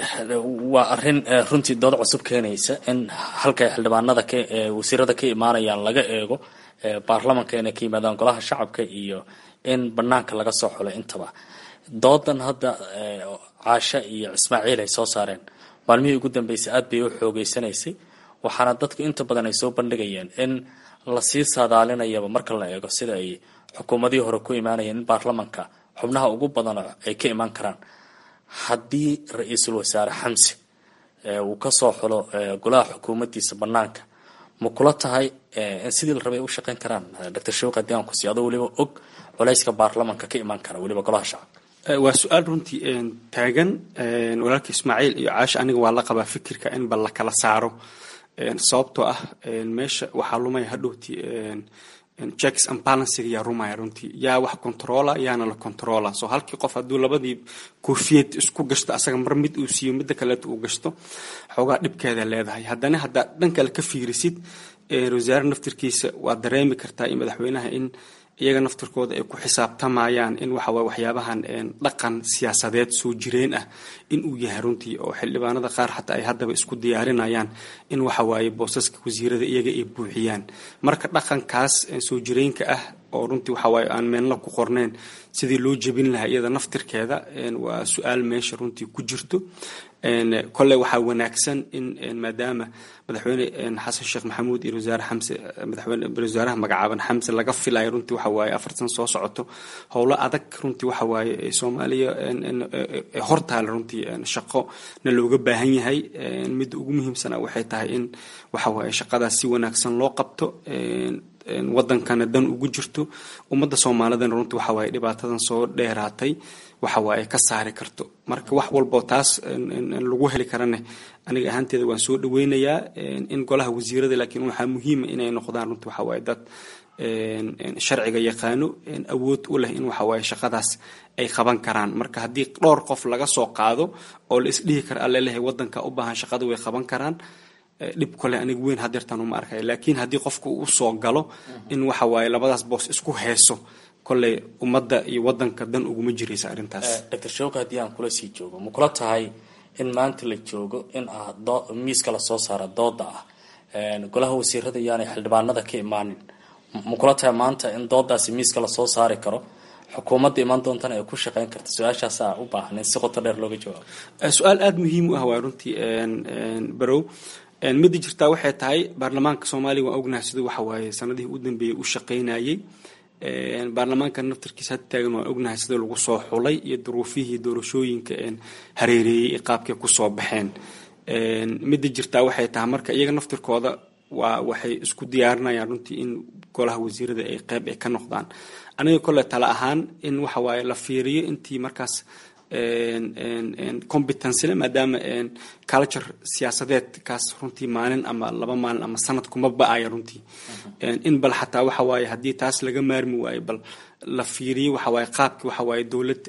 waa arin runtii dood cusub keenaysa in halkay xildhibaanada wasiirada ka imaanayaan laga eego baarlamanka inay ka yimaadaan golaha shacabka iyo in banaanka laga soo xulo intaba doodan hadda caasha iyo ismaaciil ay soo saareen maalmihii ugu dambeysay aad bay u xoogeysanaysay waxaana dadku inta badan ay soo bandhigayeen in lasii saadaalinayaba marka la eego sida ay xukuumadihii hore ku imaanayeen in baarlamanka xubnaha ugu badan ay ka imaan karaan haddii ra-iisul wasaare xamse uu kasoo xulo golaha xukuumaddiisa banaanka ma kula tahay in sidii la rabay ay u shaqeyn karaan doctor shawq haddii aan kusiiyo adoo weliba og culayska baarlamanka ka imaan kara weliba golaha shacabka waa su-aal runtii taagan walaalka ismaaciil iyo caasha aniga waa la qabaa fikirka in bal la kala saaro sababtoo ah meesha waxaa lumaya hadhowti checks and balansiga yaa rumaya runtii yaa wax controla yaana la controla so halkii qof hadduu labadii koofiyad isku gashto asaga mar mid uu siiyo midda kaleeto uu gashto xoogaa dhibkeeda leedahay haddana haddaa dhan kale ka fiirisid wasaare naftirkiisa waa dareemi kartaa in madaxweynaha in iyaga naftirkooda ay ku xisaabtamayaan in waxawaaye waxyaabahan dhaqan siyaasadeed soo jireen ah in uu yahay runtii oo xildhibaanada qaar xataa ay haddaba isku diyaarinayaan in waxawaaye boosaska wasiirada iyaga ay buuxiyaan marka dhaqankaas soo jireenka ah oo runtii waxawaaye aan meelna ku qorneyn sidii loo jebin lahaa iyada naftirkeeda waa su-aal meesha runtii ku jirto kolley waxaa wanaagsan in maadaama madaxweyne xasan sheekh maxamuud iyo wasaare xamse madaxweyne wasaaraha magacaaban xamse laga filayo runtii waxa waaye afar san soo socoto howlo adag runtii waxa waaye soomaaliya hortaale runtii shaqo na looga baahan yahay midda ugu muhiimsana waxay tahay in waxa waaye shaqadaas si wanaagsan loo qabto wadankana dan ugu jirto ummadda soomaalidana runtii waxa waaye dhibaatadan soo dheeraatay waxa waaye ka saari karto marka wax walboo taas lagu heli karane aniga ahaanteeda waan soo dhaweynayaa in golaha wasiirada laakiin waxaa muhiima inay noqdaan runtii waxa waaye dad sharciga yaqaano awood u leh in waxa waaye shaqadaas ay qaban karaan marka haddii dhowr qof laga soo qaado oo la isdhihi kara allelehay wadanka u baahan shaqada way qaban karaan dhib kole aniga weyn hadeertaan uma arkay laakiin haddii qofka uu soo galo in waxa waaye labadaas boos isku heeso kolley ummadda iyo wadanka dan uguma jiraysa arrintaas doctor shawka haddii aan kula sii joogo ma kula tahay in maanta la joogo in ah miiska lasoo saara dooda ah golaha wasiirada iyaanay xildhibaanada ka imaanin ma kula tahay maanta in doodaasi miiska lasoo saari karo xukuumadda imaan doontana ay ku shaqeyn karta su-aashaasa u baahan in si qoto dheer looga jawaabo su-aal aada muhiim u ah waa runtii barow midda jirtaa waxay tahay baarlamaanka soomaaliya waan ognahay siduu waxa waaye sanadihii u dambeeyey u shaqaynayay baarlamaanka naftarkiisa had taagan waan ognahay sida lagu soo xulay iyo duruufihii doorashooyinka hareereeyey ee qaabkay kusoo baxeen midda jirtaa waxay tahay marka iyaga naftirkooda waa waxay isku diyaarinayaan runtii in golaha wasiirada ay qeyb ay ka noqdaan aniga kole tala ahaan in waxa waaye la fiiriyo intii markaas competencele maadaama culture siyaasadeed kaas runtii maalin ama laba maalin ama sanad kuma ba-aya runtii in bal xataa waxa waaye haddii taas laga maarmi waayo bal la fiiriyo waxa waaye qaabkii waxa waaye dowlad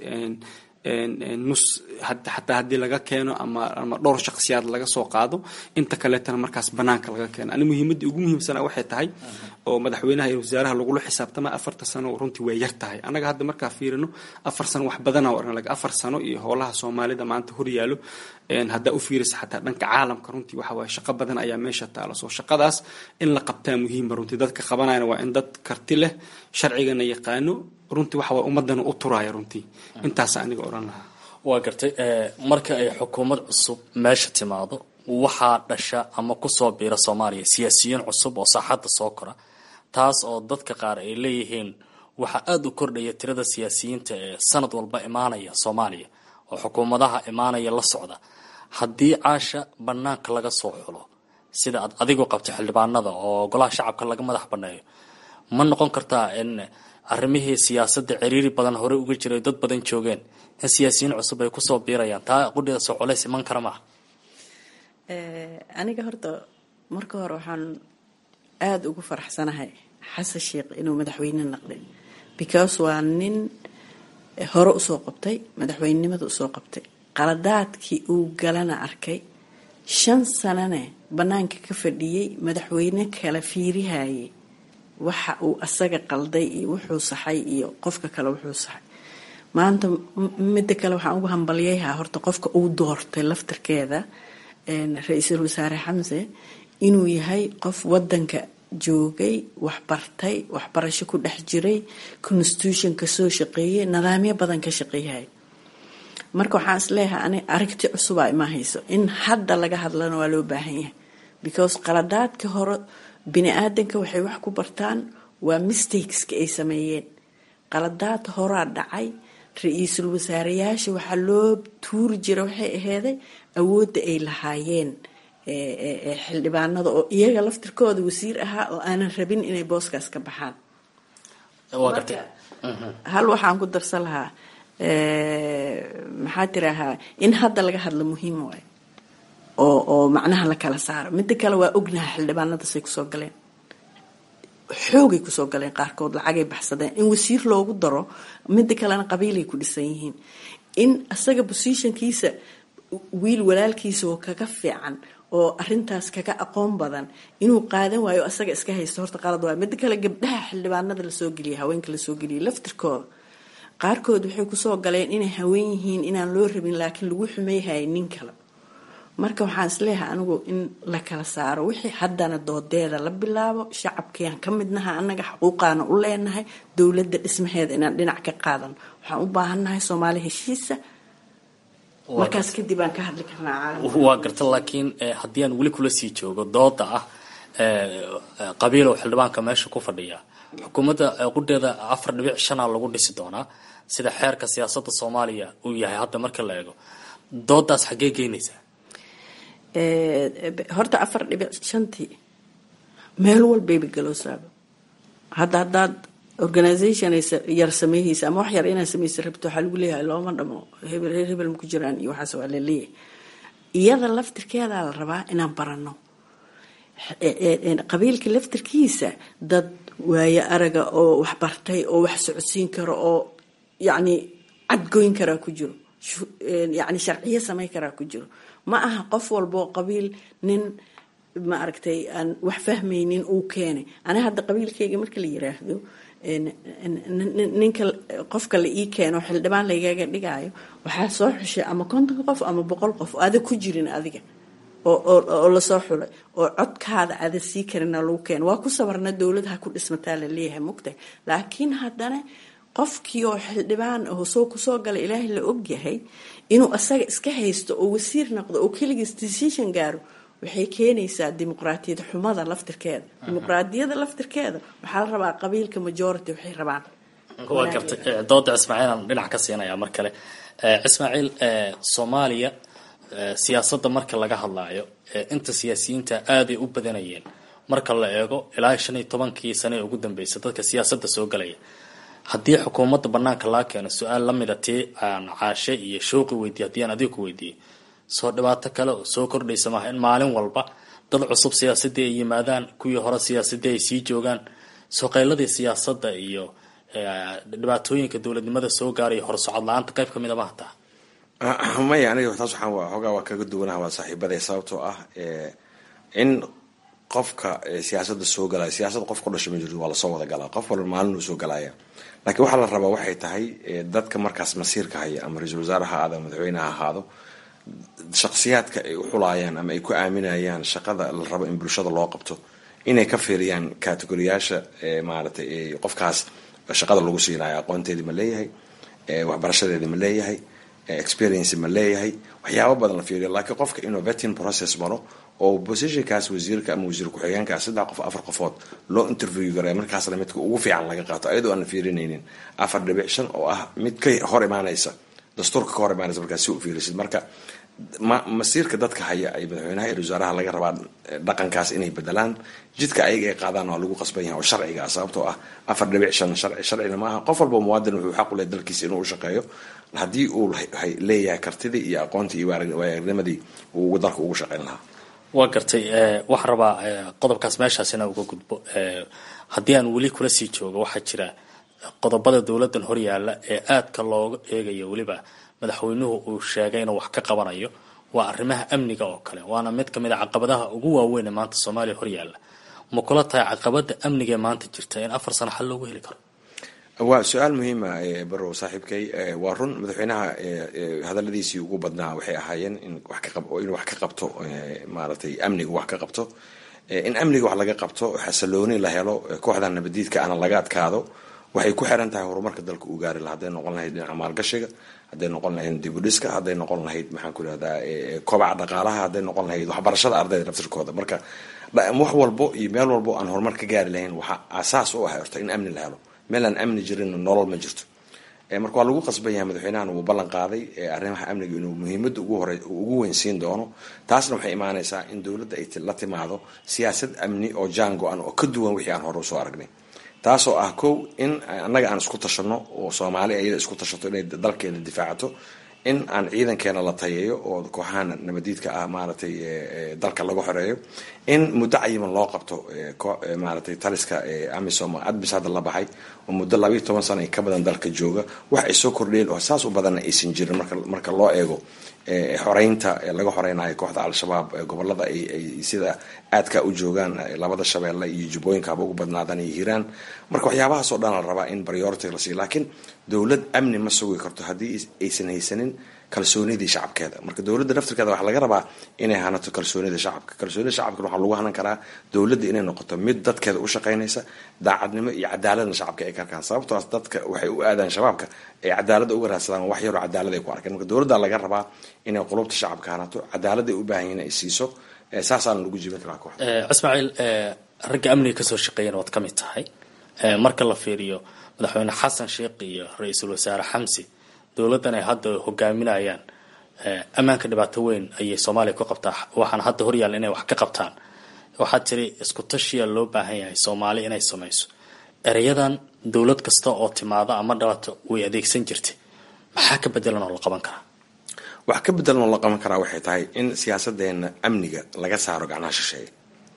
nus xataa haddii laga keeno ama ama dhowr shakhsiyaad laga soo qaado inta kaleetana markaas banaanka laga keeno ani muhiimadii ugu muhiimsana waxay tahay oo madaxweynaha iyo wasaaraha lagula xisaabtama afarta sano runtii way yar tahay annaga hadda markaa fiirino afar sano wax badana oran laga afar sano iyo howlaha soomaalida maanta horyaalo haddaa u fiirisa xataa dhanka caalamka runtii waxa waaye shaqo badan ayaa meesha taalo soo shaqadaas in la qabtaa muhiima runtii dadka qabanayana waa in dad karti leh sharcigana yaqaano runtii waxa waaye ummadana u turaya runtii intaasa aniga odhan lahaa waa gartay marka ay xukuumad cusub meesha timaado waxaa dhasha ama kusoo biira soomaaliya siyaasiyiin cusub oo saaxadda soo kora taas oo dadka qaar ay leeyihiin waxaa aada u kordhaya tirada siyaasiyiinta ee sanad walba imaanaya soomaaliya oo xukuumadaha imaanaya la socda haddii caasha banaanka laga soo xulo sida aad adigu qabto xildhibaanada oo golaha shacabka laga madax baneeyo ma noqon kartaa in arrimihii siyaasadda ciriiri badan horey uga jiray dad badan joogeen in siyaasiyiin cusub ay kusoo biirayaan taa qudhida soo colays iman kara maaha aniga horta marka hore waxaan aada ugu faraxsanahay xasan sheikh inuu madaxweyne naqday because waa nin hore usoo qabtay madaxweynenimada usoo qabtay qaladaadkii uu galana arkay shan sanane banaanka ka fadhiyey madaxweyne kala fiirihayay waxa uu asaga qalday iyo wuxuu saxay iyo qofka kale wuxuu saxay maanta midda kale waxaan ugu hambalyayaa horta qofka uu doortay laftarkeeda ra-iisul wasaare xamse inuu yahay qof wadanka joogay waxbartay waxbarasho ku dhex jiray constitution ka soo shaqeeyay nidaamyo badan ka shaqeeyay marka waxaan isleeyahay ani aragti cusubaa ima hayso in hadda laga hadlana waa loo baahan yahay because qaladaadka hore bini aadanka waxay wax ku bartaan waa mistakeska ay sameeyeen qaladaad horaa dhacay ra-iisul wasaareyaasha waxaa loo tuuri jira waxay aheeday awoodda ay lahaayeen xildhibaanada oo iyaga laftirkooda wasiir ahaa oo aanan rabin inay booskaas ka baxaan hal waxaan ku darsan lahaa maxaa tirahaa in hadda laga hadlo muhiim waay oo oo macnaha la kala saaro midda kale waa ognaha xildhibaanada say kusoo galeen xoogay kusoo galeen qaarkood lacagay baxsadeen in wasiir loogu daro mida kalena qabiilay ku dhisan yihiin in asaga positionkiisa wiil walaalkiisa oo kaga fiican oo arintaas kaga aqoon badan inuu qaadan waayo asaga iska haysto horta qalad waayo mida kale gabdhaha xildhibaanada lasoo geliyay haweenka lasoo geliyay laftirkooda qaarkood waxay kusoo galeen inay haween yihiin inaan loo rabin laakiin lagu xumeyhaya nin kale marka waxaan isleeyahay anigu in la kala saaro wixii haddana doodeeda la bilaabo shacabkiiaan ka midnaha annaga xuquuqaana u leenahay dowladda dhismaheeda inaan dhinac ka qaadan waxaan u baahannahay soomaali heshiisa markaas kadib aan ka hadli karnaa caalamka waa garta laakiin haddii aan weli kula sii joogo dooda ah qabiilow xildhibaanka meesha ku fadhiya xukuumadda qudheeda afar dhibic shana lagu dhisi doonaa sida xeerka siyaasada soomaaliya uu yahay hadda marka la eego doodaas xaggee geynaysaa horta afar dhibic shantii meel walbayba galoosaaba hadda haddaad organisation yar sameeyeysa ama wax yar inaad sameysa rabto waxaa lagu leeyahay looma dhamo hebel reer hebel ma ku jiraan iyo waxaas waa laleeyahay iyada laftirkeedaa la rabaa inaan barano qabiilka laftirkiisa dad waayo araga oo wax bartay oo wax socodsiin karo oo yacni cadgoyn karaa ku jiro yacni sharciyo samayn karaa ku jiro ma aha qof walboo qabiil nin ma aragtay aan wax fahmaynin uu keenay aniga hadda qabiilkayga marka la yiraahdo ninka qofka la ii keeno xildhibaan laygaga dhigaayo waxaa soo xushay ama konton qof ama boqol qof oo ada ku jirin adiga oo lasoo xulay oo codkaada ada sii karina lagu keeno waa ku sabarna dowladaha ku dhismataa la leeyahay mugtahay laakiin haddana qofkii oo xildhibaan oo soo kusoo gala ilaahay la ogyahay inuu asaga iska haysto oo wasiir noqdo oo keligiis decision gaaro waxay keenaysaa dimuqraatiyad xumada laftirkeeda dimuqraadiyada laftirkeeda waxaa la rabaa qabiilka majority waxay rabaan waa gartay dooda ismaaciil aan dhinac ka siinaya mar kale ismaaciil soomaaliya siyaasadda marka laga hadlaayo inta siyaasiyiinta aaday u badanayeen marka la eego ilaa shan iyo tobankii sane ee ugu dambeysay dadka siyaasadda soo galaya haddii xukuumadda banaanka laa keeno su-aal lamida tii aan caashe iyo shooqi weydiiye haddii aan adiga ku weydiiyey soo dhibaato kale oo soo kordhaysa maaha in maalin walba dad cusub siyaasadii ay yimaadaan kuwii hore siyaasadii ay sii joogaan soo qayladii siyaasadda iyo dhibaatooyinka dowladnimada soo gaaraya horsocod la-aanta qayb ka mida ma hataa maya aniga taas waxaan waa xoogaa waa kaga duwanaha waa saaxiibaday sababtoo ah in qofka siyaasada soo galaya siyaasada qof ku dhasha ma jirto waa lasoo wada galaa qof walba maalin uu soo galaya laakiin waxaa la rabaa waxay tahay dadka markaas masiirka haya ama ra-iisul wasaare ha ahaado madaxweyne ha ahaado shaksiyaadka ay u xulayaan ama ay ku aaminayaan shaqada la rabo in bulshada loo qabto inay ka fiiriyaan kategoriyaasha maaratay qofkaas shaqada lagu siinayo aqoonteedii ma leeyahay waxbarashadeedii ma leeyahay experience ma leeyahay waxyaabo badan la fiiriyo laakiin qofka innovating process maro oo positionkaas wasiirka ama wasiir ku-xigeenka saddex qof afar qofood loo interview garay markaasna midka ugu fiican laga qaato ayadoo aan la fiirinaynin afar dhibic shan oo ah mid ka hor imaanaysa dastuurka ka hor imaanaysa markaas si u fiirisid marka ma masiirka dadka haya ay madaxweynaha iyo wasaaraha laga rabaa dhaqankaas inay bedelaan jidka ayaga ay qaadaan waa lagu qasban yahay oo sharciga ah sababtoo ah afar dhibic shan sharci sharcina maaha qof walba muwaadin wuxuu xaq u leeyahay dalkiisa inuu u shaqeeyo haddii uu leeyahay kartidii iyo aqoontii iyo waayarnimadii uu dalka ugu shaqeyn lahaa waa gartay waxaan rabaa qodobkaas meeshaas inaan uga gudbo haddii aan weli kula sii joogo waxaa jira qodobada dowladan horyaala ee aadka looga eegayo weliba madaxweynuhu uu sheegay inuu wax ka qabanayo waa arrimaha amniga oo kale waana mid kamid a caqabadaha ugu waaweyn ee maanta soomaaliya horyaala ma kula tahay caqabada amniga ee maanta jirta in afar sano xal loogu heli karo waa su-aal muhiima barow saaxiibkay waa run madaxweynaha hadaladiisii ugu badnaa waxay ahaayeen in inuu wax ka qabto maaratay amniga wax ka qabto in amniga wax laga qabto xasilooni la helo kooxda nabadiidka ana laga adkaado waxay ku xiran tahay horumarka dalka uu gaari laha hadday noqon lahayd dhinaca maalgashiga hadday noqon lahayd dibudhiska hadday noqon lahayd maxaan ku irahdaa kobaca dhaqaalaha hadday noqon lahayd waxbarashada ardayda naftirkooda marka wax walbo iyo meel walbo aan horumar ka gaari lahayn waxaa asaas u ah horta in amni la helo meel aan amni jirin nolol ma jirto marka waa lagu qasban yahay madaxweynahan wuu ballan qaaday arrimaha amniga inuu muhiimada ugu hore ugu weyn siin doono taasna waxay imaanaysaa in dowladda ay la timaado siyaasad amni oo jaan go-an oo ka duwan wixii aan hore usoo aragnay taasoo ah kow in annaga aan isku tashano oo soomaali ayada isku tashato inay dalkeeda difaacato in aan ciidankeena la tayeeyo oo kooxahan nabadiidka ah maaragtay dalka lagu xoreeyo in muddo cayiman loo qabto maaragtay taliska amisom admis hadda la baxay oo muddo labayo toban sana ka badan dalka jooga wax ay soo kordheen oo saas u badanna aysan jirin marka marka loo eego xoreynta laga xoreynayo kooxda al-shabaab gobolada ay sida aadka u joogaan labada shabeelle iyo jubbooyinka haba ugu badnaadaan iyo hiiraan marka waxyaabahaasoo dhan la rabaa in priority la siiyo laakiin dowlad amni ma sugi karto haddii aysan haysanin kalsoonidii shacabkeeda marka dowladda naftirkeeda waxaa laga rabaa inay hanato kalsoonida shacabka kalsoonida shacabkana waxaa lagu hanan karaa dowladda inay noqoto mid dadkeeda u shaqaynaysa daacadnimo iyo cadaaladna shacabka ay ka arkaan sababtoas dadka waxay u aadaan shabaabka ay cadaaladda uga raadsadaan wax yaroo cadaalad ay ku arkeen marka dowladda laga rabaa inay qulubta shacabka hanato cadaalad ay u baahan yihin ay siiso saasaana lagu jibin karaa koox ismaaciil ragga amniga kasoo shaqeeyana waad ka mid tahay marka la fiiriyo madaxweyne xasan sheekh iyo ra-iisul wasaare xamsi dowladdan ay hadda hogaaminayaan ammaanka dhibaato weyn ayay soomaaliya ku qabtaa waxaana hadda horyaalla inay wax ka qabtaan waxaad tiri isku tashiya loo baahan yahay soomaali inay samayso ereyadan dowlad kasta oo timaado ama dhibaato way adeegsan jirtay maxaa ka bedelan oo la qaban karaa wax ka bedelan oo la qaban karaa waxay tahay in siyaasadeena amniga laga saaro gacnaha shisheeye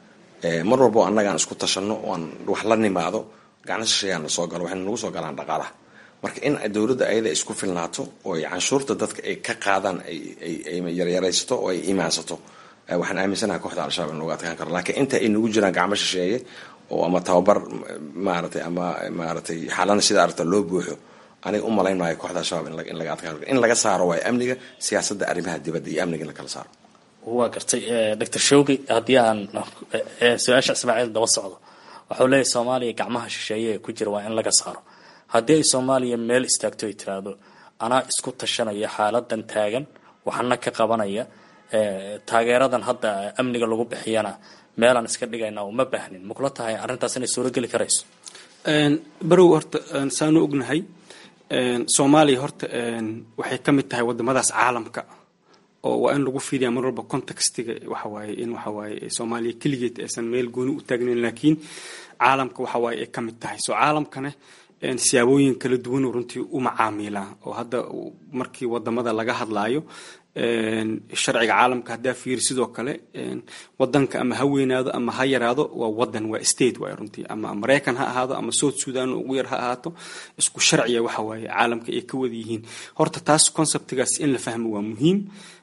mar walbo annagaan isku tashanno oan wax la nimaado gacna shisheeyaan na soo galo waxayna nagu soo galaan dhaqaalaha marka in dowladda ayada isku filnaato oo ay canshuurta dadka ay ka qaadaan ay yaryaraysato oo ay imaansato waxaan aaminsanaha kooxda al-shabaab in lagu adkaan karo laakiin inta ay nagu jiraan gacmo shisheeye oo ama tababar maaratay ama maaratay xaalana sida aragta loo buuxo aniga u malayn maayo kooxda al-shabaab in laga adkaan karo in laga saaro waayo amniga siyaasadda arrimaha dibadda iyo amniga in la kala saaro waa gartay doctor shawgi haddii aan su-aasha ismaaciil daba socdo waxau leeyahy soomaaliya gacmaha shisheeye ee ku jira waa in laga saaro haddii ay soomaaliya meel istaagto ay tiraahdo anaa isku tashanaya xaaladan taagan waxana ka qabanaya taageeradan hadda amniga lagu bixiyana meelaan iska dhigayna uma baahnin makula tahay arrintaas inay suurogeli karayso barow horta saanu ognahay soomaaliya horta waxay ka mid tahay wadamadaas caalamka oo waa in lagu fiiriyaa mar walba contextiga waxawaaye in waxawaaye soomaaliya keligeed aysan meel gooni u taagnayn laakiin caalamka waxawaaye ay ka mid tahay soo caalamkana siyaabooyin kala duwan runtii u macaamilaa oo hadda markii wadamada laga hadlaayo sharciga caalamka haddaa fiiri sidoo kale wadanka ama ha weynaado ama ha yaraado waa wadan waa state waay runtii ama maraykan ha ahaado ama south sudan ugu yar ha ahaato isku sharciya waxa waaye caalamka ay ka wada yihiin horta taas conceptigaas in la fahmo waa muhiim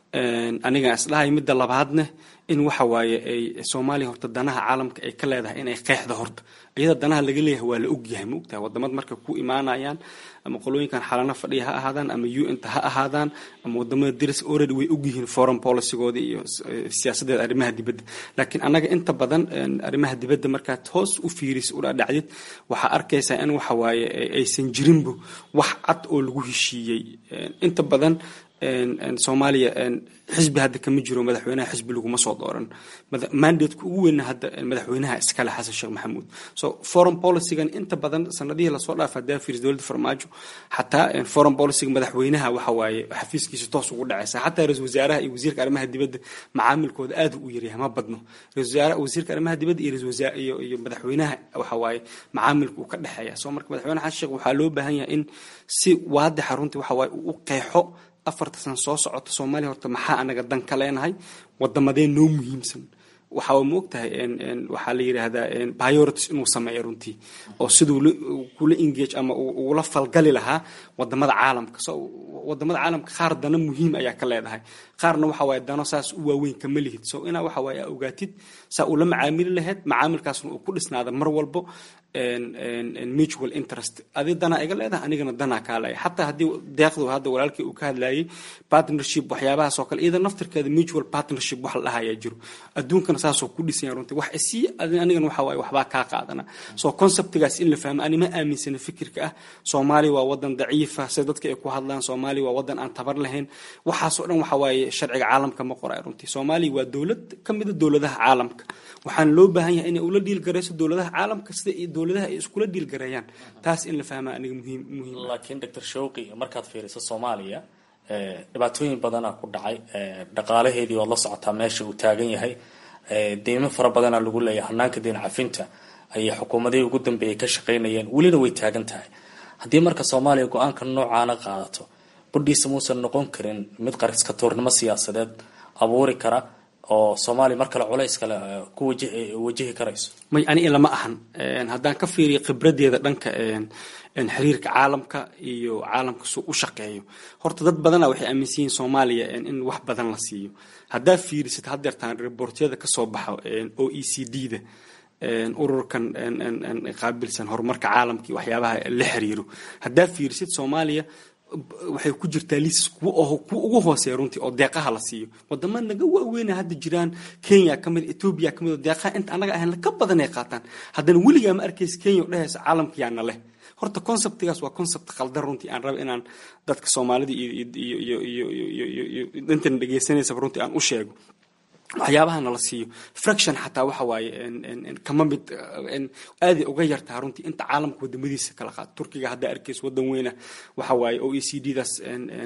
aniga isdhahay midda labaadna in waxa waaye ay soomaaliya horta danaha caalamka ay ka leedahay inay qeexda horta iyada danaha laga leeyahay waa la ogyahay ma ogtahay wadamad marka ku imaanayaan ama qolooyinkan xalana fadhiya ha ahaadaan ama un ta ha ahaadaan ama wadamada diris already way ogyihiin foreign policygooda iyo siyaasadeeda arrimaha dibadda laakiin annaga inta badan arrimaha dibadda markaad hoos u fiiris udhadhacdid waxaa arkaysaa in waxa waaye aysan jirinbu wax cad oo lagu heshiiyey inta badan soomaaliya xisbi hadda kama jiro madaxweynaha xisbi laguma soo dooran mandateka ugu weyna hadda madaxweynaha iskale xasan sheekh maxamuud so foreign policygan inta badan sanadihii lasoo dhaafa hadaa fiiris dowladda farmaajo xataa foreign policyga madaxweynaha waxa waaye xafiiskiisa toos ugu dhacaysa xataa ra-isul wasaaraha iyo wasiirka arrimaha dibadda macaamilkooda aad u yaryahay ma badno ra-isul wasiirka arrimaha dibadda iyo ra-isul wasaar iyo iyo madaxweynaha waxa waaye macaamilka uu ka dhexeeya so marka madaxweyne xasan sheekh waxaa loo baahan yahay in si waadixa runtii waxa waaye uu u qeexo afarta san soo socota soomaaliya horta maxaa anaga dan ka leenahay wadamadee noo muhiimsan waxaa ma ogtahay waxaa la yidhaahdaa priorities inuu sameeyo runtii oo siduu kula engage ama ugula falgali lahaa wadamada caalamka so wadamada caalamka qaar dana muhiim ayaa ka leedahay qaarna waxa waaye dano saas u waaweyn kama lihid so inaa waxa waaye aa ogaatid saa ula macaamili lahayd macaamilkaasna uu ku dhisnaada mar walbo mutual interest adi danaa iga leedahay anigana danaa kaa leeyahay xataa haddii deeqdu hadda walaalkii uu ka hadlayay partnership waxyaabahaas oo kale iyada naftirkeeda mutual partnership wax la dhahayaa jiro adduunkana saasoo ku dhisanya runtii wax isii anigana waxa waaye waxbaa kaa qaadana so conceptigaas in la fahmo anima aaminsana fikirka ah soomaaliya waa wadan daciifa sida dadka ay ku hadlaan soomaaliya waa wadan aan tabar lahayn waxaasoo dhan waxa waaye sharciga caalamka ma qoray runtii soomaaliya waa dowlad ka mida dowladaha caalamka waxaana loo baahan yahay inay ula dhiilgarayso dowladaha caalamka sida dowladaha ay iskula dhiilgareeyaan taas in la fahmaa aniga muhiim muhiim laakiin doctor shawqi markaad fiiriso soomaaliya dhibaatooyin badana ku dhacay dhaqaalaheedii waad la socotaa meesha uu taagan yahay deymo fara badana lagu leeyahay hanaanka deyn cafinta ayay xukuumadihii ugu dambeeyay ka shaqaynayeen welina way taagan tahay haddii marka soomaaliya go-aanka noocaana qaadato qudhiisa muusan noqon karin mid qariska tuurnimo siyaasadeed abuuri kara oo soomaaliya mar kale culays kale ku wajihi karayso may ani lama ahan haddaan ka fiiriyo khibradeeda dhanka xiriirka caalamka iyo caalamka suu u shaqeeyo horta dad badana waxay aaminsan yihiin soomaaliya in wax badan la siiyo haddaa fiirisid hadeertaan rebortyada kasoo baxa o e c d da ururkan qaabilsan horumarka caalamka iyo waxyaabaha la xiriiro haddaa fiirisid soomaaliya waxay ku jirtaa liisas kuwa ugu hooseeya runtii oo deeqaha la siiyo wadama naga waaweyna hadda jiraan kenya kamid etoobiya kamid oo deeqaha inta anaga ahayn ka badan ay qaataan haddana weligaa ma arkaysa kenya oo dhehaysa caalamka yaana leh horta conceptigaas waa concept qaldan runtii aan raba inaan dadka soomaalida iyo iyo intan dhegeysanaysa runtii aan u sheego waxyaabahana la siiyo fraction xataa waxa waaye kama mid aaday uga yartaha runtii inta caalamka wadamadiisa kala qaad turkiga haddaa arkaysa wadan weyna waxa waaye o e c d daas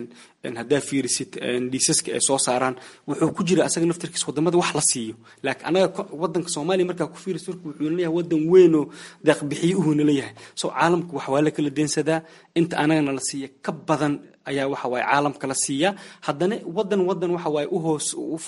haddaa fiirisid liisaska ay soo saaraan wuxuu ku jira asaga naftarkiisa wadamada wax la siiyo laakiin anaga wadanka soomaaliya markaa ku fiirisid turki wuxuu leeyahay wadan weyn oo deeqbixiyo uhuna leeyahay so caalamka wax waa la kala deensadaa inta anagana la siiya ka badan ayaa waxa waaye caalamka la siiyaa haddana wadan wadan waxa waaye uhoos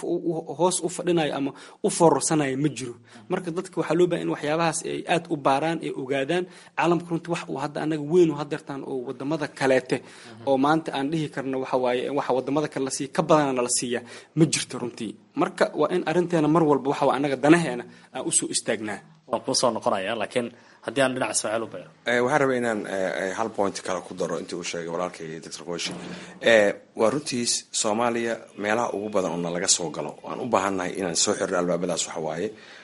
hoos u fadhinayo ama u foororsanaya ma jiro marka dadka waxaa loo bahay in waxyaabahaas ay aad u baaraan ay ogaadaan caalamka runtii wax uu hadda anaga weyn u hadeertaan oo wadamada kaleete oo maanta aan dhihi karno waxa waaye waxa wadamada kale la siiya ka badanana la siiyaa ma jirto runtii marka waa in arrinteena mar walba waxa waa anaga danaheena aan usoo istaagnaa waan kuusoo noqonaya laakiin haddii aan dhinac ismaaciil u beero waxaan rabay inaan hal point kale ku daro intii uu sheegay walaalkay doctor qoshi waa runtiis soomaaliya meelaha ugu badan oo na laga soo galo waan u baahannahay inaan soo xirno albaabadaas waxa waaye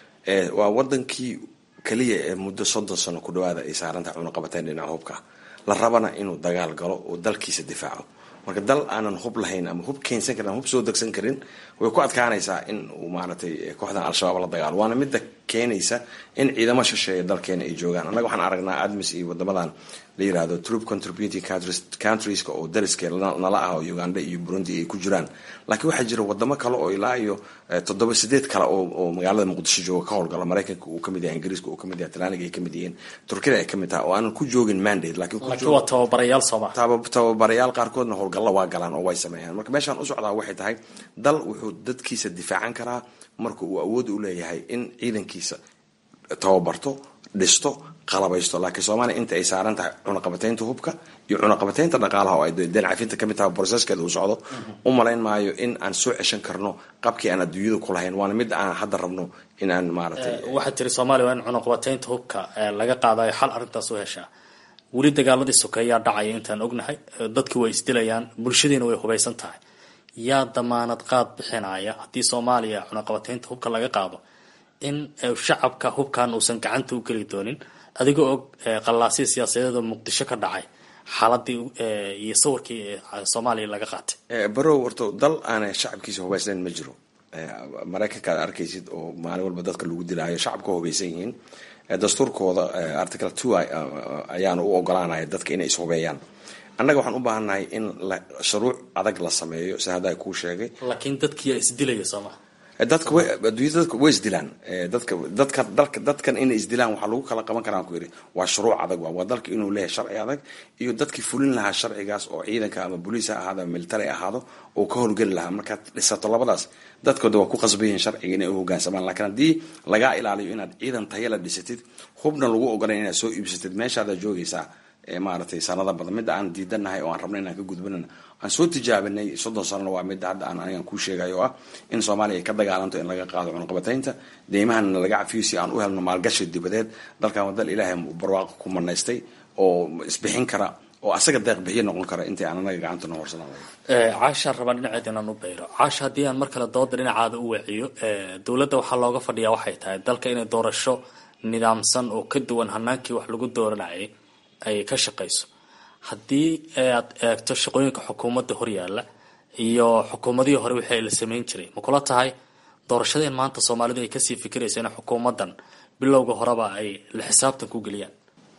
waa wadankii keliya ee muddo soddon sano ku dhawaada ay saarantahay cunaqabateen dhinaca hubka la rabana inuu dagaal galo oo dalkiisa difaaco marka dal aanan hub lahayn ama hub keensan karin ama hub soo degsan karin way ku adkaanaysaa in uu maaragtay kooxdan al-shabaab la dagaalo waana midda keenaysa in ciidamo shisheeya dalkeena ay joogaan annaga waxaan aragnaa admis iyo wadamadan la yirahdo troop contributing countrieska oo dariskee nala ah oo uganda iyo burundi ay ku jiraan laakiin waxaa jira wadamo kale oo ilaa iyo toddoba sideed kale oo magaalada muqdisho jooga ka howlgala maraykanka uu kamid yahay ingiriiska uu kamid yahay talyaaniga ay kamid yihiin turkida ay kamid tahay oo aanan ku joogin mandate laakiin waa tababarayaal sooma tababarayaal qaarkoodna howlgalla waa galaan oo way sameeyaan marka meeshaan u socdaa waxay tahay dal wuxuu dadkiisa difaacan karaa marka uu awood u leeyahay in ciidankiisa tababarto dhisto qalabaysto laakiin soomaaliya inta ay saaran tahay cunaqabateynta hubka iyo cunaqabateynta dhaqaalaha oo ay deen cafinta kamid tahay broseskeeda uu socdo u malayn maayo in aan soo ceshan karno qabkii aan adduunyada ku lahayn waana mid aan hadda rabno in aan maaragtay waxaad tiri soomaaliya waa in cunaqabateynta hubka laga qaadayo xal arrintaas u heshaa weli dagaaladii sokeeyaa dhacaya intaan ognahay dadki way isdilayaan bulshadiina way hubaysan tahay yaa damaanad qaad bixinaya haddii soomaaliya cunaqabateynta hubka laga qaado in shacabka hubkan uusan gacanta u geli doonin adigoo og qallaasii siyaasadeed oo muqdisho ka dhacay xaaladii iyo sawirkii soomaaliya laga qaatay barow horto dal aanay shacabkiisa hubaysnayn ma jiro maraykanka aad arkaysid oo maalin walba dadka lagu dilaayo shacabka hubaysan yihiin dastuurkooda article two ayaana u ogolaanaya dadka inay ishubeeyaan annaga waxaan u baahannahay in shuruuc adag la sameeyo si hadda kuu sheegay laakiin dadkiyaa isdilaya sooma dadka adduunyada dadka way isdilaan dadka dadka dalka dadkan inay isdilaan waxaa lagu kala qaban karaa ku yidhi waa shuruuc adag waa dalka inuu leeyahay sharci adag iyo dadkii fulin lahaa sharcigaas oo ciidanka ama boliis ha ahaado ama military ahaado oo ka howlgeli lahaa markaad dhisato labadaas dadkooda waa ku qasban yihiin sharciga inay u hogaansamaan laakiin haddii lagaa ilaaliyo inaad ciidan tayala dhisatid hubna lagu ogolayn inaad soo iibsatid meeshaadaa joogaysaa maaragtay sanada badan midda aan diidanahay oo aan rabna inaan ka gudbanana aan soo tijaabinay soddon sanona waa midda hadda aan anigan kuu sheegayo ah in soomaaliya ay ka dagaalanto in laga qaado cunaqabataynta deymahanna laga cafiyo si aan u helno maalgashi dibadeed dalkan waa dal ilaahay barwaaqo ku manaystay oo isbixin kara oo asaga deeq bixiyo noqon kara intii aan anaga gacantana horsanaa caashaan rabaan dhinaceed inaan u bayro caasha haddii aan mar kale dooda dhinacaada u weeciyo dowladda waxaa looga fadhiyaa waxay tahay dalka inay doorasho nidaamsan oo ka duwan hanaankii wax lagu dooranayay ay ka shaqayso haddii aad eegto shaqooyinka xukuumadda horyaalla iyo xukuumadihii hore wixii la samayn jiray ma kula tahay doorashadeen maanta soomaalidu ay kasii fikiraysa in xukuumaddan bilowga horeba ay la xisaabtan ku geliyaan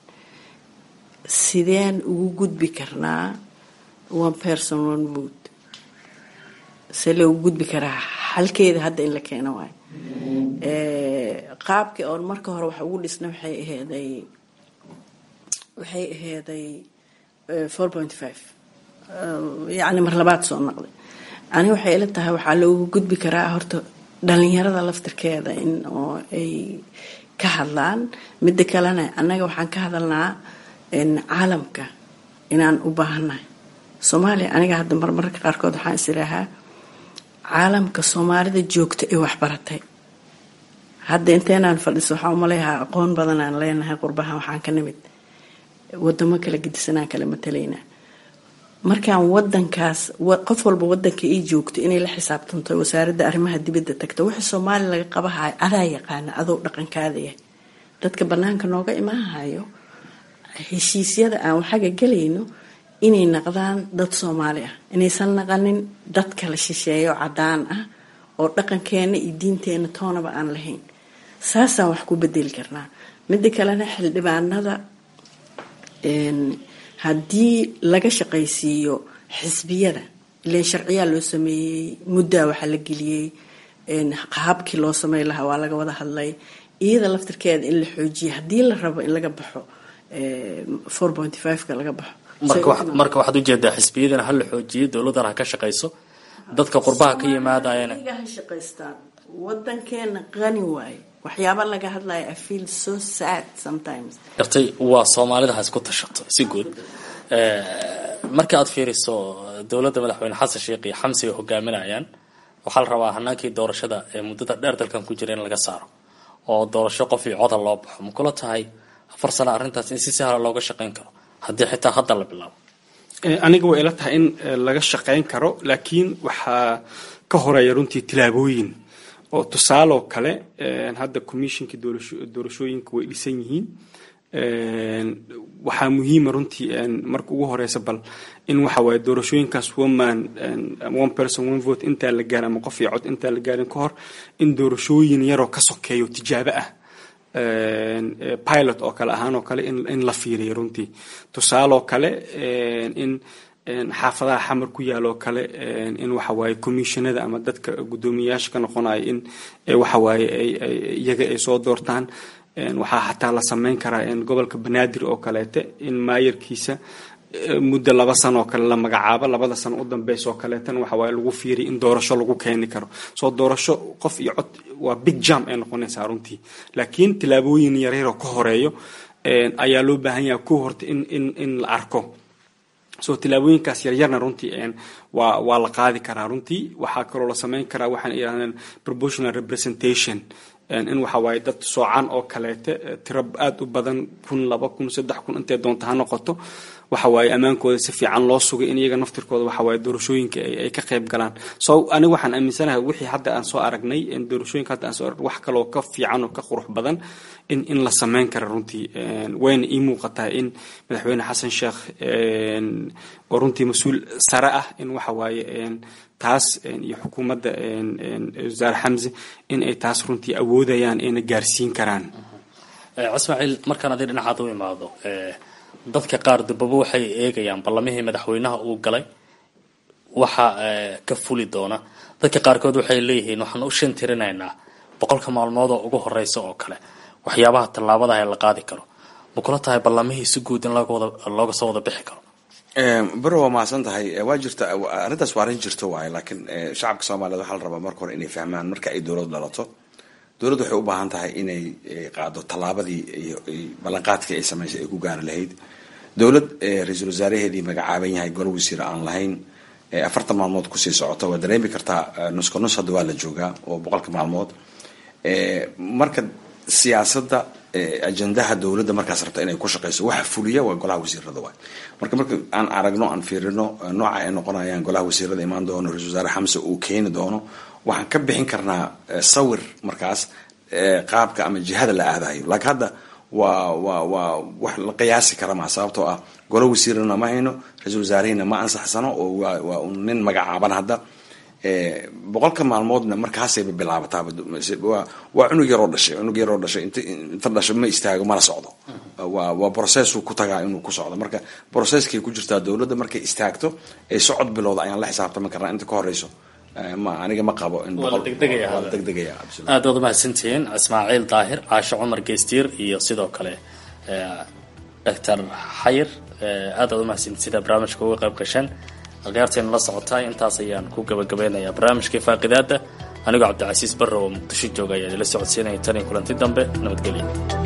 sideen ugu gudbi karnaa one person one vote see loogu gudbi karaa halkeeda hadda in la keeno waayo qaabkii oon marka hore wax ugu dhisna waxay aheeday waxay aheeday four point five yacni mar labaad soo noqday ani waxay ila tahay waxaa loogu gudbi karaa horta dhalinyarada laftirkeeda in oo ay ka hadlaan midda kalena annaga waxaan ka hadalnaa caalamka inaan u baahannahay soomaaliya aniga hadda marmarka qaarkood waxaan is idhaahaa caalamka soomaalida joogta ee waxbaratay hadda inteenaan fadhiso waxaan umaleeyahaa aqoon badan aan leenahay qurbahan waxaan ka nimid wadamo kala gedisanaan kala matalaynaa markaan wadankaas qof walba wadanka ii joogto inay la xisaabtanto wasaaradda arrimaha dibadda tagto wixii soomaaliya laga qabahayo adaa yaqaana adoo dhaqankaada yahay dadka banaanka nooga imaahayo heshiisyada aan waxaga gelayno inay naqdaan dad soomaali ah inaysan naqanin dad kala shisheeyo cadaan ah oo dhaqankeena iyo diinteena toonaba aan lahayn saasaan wax ku bedeli karnaa midda kalena xildhibaanada haddii laga shaqaysiiyo xisbiyada ilan sharciyaa loo sameeyey muddaa waxaa la geliyey qaabkii loo samey lahaa waa laga wada hadlay iyada laftirkeeda in la xoojiya haddii la rabo in laga baxo four pointy fiveka laga baxo marka waxaad ujeedaa xisbiyadana ha la xoojiyo dowladana ha ka shaqayso dadka qurbaha ka yimaadayana ha shaqaystaan wadankeena qani waaye waxyaaba laga hadlaya i feel so sad sometimes gartay waa soomaalida ha isku tashato si guud marka aad fiiriso dowladda madaxweyne xasan sheekh iyo xamsi ay hogaaminayaan waxaa la rabaa hanaankii doorashada ee muddada dheer dalkan ku jira in laga saaro oo doorasho qof iyo coda loo baxo ma kula tahay afar sano arrintaas in si sahla looga shaqayn karo haddii xitaa hadda la bilaabo aniga way ila tahay in laga shaqayn karo laakiin waxaa ka horeeya runtii tilaabooyin oo tusaaloo kale hadda commissionkii doorashooyinka way dhisan yihiin waxaa muhiima runtii marka ugu horeysa bal in waxa waaye doorashooyinkaas one man one person one vote intaa la gaarin ama qof iyo cod intaa la gaarin ka hor in doorashooyin yaroo ka sokeeyo tijaabo ah pilot oo kale ahaan oo kale in la fiiriyo runtii tusaaloo kale in xaafadaha xamar ku yaaloo kale in waxawaaye commissionada ama dadka guddoomiyayaasha ka noqonaya in waxawaaye iyaga ay soo doortaan waxaa xataa la sameyn karaa gobolka banaadir oo kaleete in maayarkiisa muddo laba sano oo kale la magacaabo labada sano u dambeysa oo kaleetana waxa waaye lagu fiiriya in doorasho lagu keeni karo soo doorasho qof iyo cod waa big jam ay noqonaysaa runtii laakiin tilaabooyin yaryaroo ka horeeyo ayaa loo baahan yaha ku horta in in in la arko soo tilaabooyinkaas yaryarna runtii waa waa la qaadi karaa runtii waxaa kaloo la sameyn karaa waxaan yidhahdeen proportional representation in waxa waaye dad soocan oo kaleete tiro aada u badan kun laba kun saddex kun intay doonta ha noqoto waxa waaye ammaankooda si fiican loo sugay in iyaga naftirkooda waxa waaye doorashooyinka ay ka qayb galaan so aniga waxaan aaminsanahay wixii hadda aan soo aragnay doorashooyinka hadda aan soo aragnay wax kaloo ka fiican oo ka qurux badan in in la sameyn kara runtii wayna ii muuqataa in madaxweyne xasan sheekh oo runtii mas-uul sare ah in waxa waaye taas iyo xukuumadda wasaare xamse in ay taas runtii awoodayaan ayna gaarsiin karaan ismaaciil markaan adi dhinacaad u imaado dadka qaar dambaba waxay eegayaan ballamihii madaxweynaha uu galay waxa ka fuli doona dadka qaarkood waxay leeyihiin waxaan u shan tirinaynaa boqolka maalmood oo ugu horeysa oo kale waxyaabaha tallaabadaha la qaadi karo ma kula tahay ballamihii si guud in looga soo wada bixi karo bero waa mahadsan tahay waa jirta arrintaas waa arrin jirto waaye laakiin shacabka soomaaliyeed waxaa la rabaa marka hore inay fahmaan marka ay dowlad dhalato dowladdu waxay u baahan tahay inay qaado tallaabadii ballanqaadkii ay samaysay ay ku gaari lahayd dowlad ra-iisul wasaaraheedii magacaaban yahay golo wasiir aan lahayn afartan maalmood kusii socota waa dareemi kartaa nuska nus hadda waa la joogaa oo boqolka maalmood marka siyaasadda ajendaha dowladda markaas rabta inay ku shaqeyso waxa fuliya waa golaha wasiirada waay marka marka aan aragno aan fiirino nooca ay noqonayaan golaha wasiirada imaan doono ra-isul wasaare xamse uu keeni doono waxaan ka bixin karnaa sawir markaas qaabka ama jihada la aadayo laakiin hadda waa waa waa wax la qiyaasi kara maa sababtoo ah golo wasiirana ma hayno ra-isul wasaarehina ma ansaxsano oo waa waa un nin magacaaban hadda boqolka maalmoodna markaasayba bilaabataaba waa cunug yaroo dhashay cunug yaroo dhashay int inta dhasho ma istaago mana socdo waa waa processu ku tagaa inuu ku socdo marka processkay ku jirtaa dowladda markay istaagto ee socod bilowda ayaan la xisaabtami karnaa inta ka horeyso ma aniga ma qabo in degdegaya aad waad umahadsantihiin ismaaciil daahir caasho cumar geystiir iyo sidoo kale doctor xayir aad waad umahadsantihin sida barnaamijka uga qayb gasheen akhyaartayna la socotaay intaas ayaan ku gabagabeynayaa barnaamijkii faaqidaada anigoo cabdicasiis barre oo muqdisho jooga ayaa idila socodsiinaya tan iyo kulanti dambe nabadgelya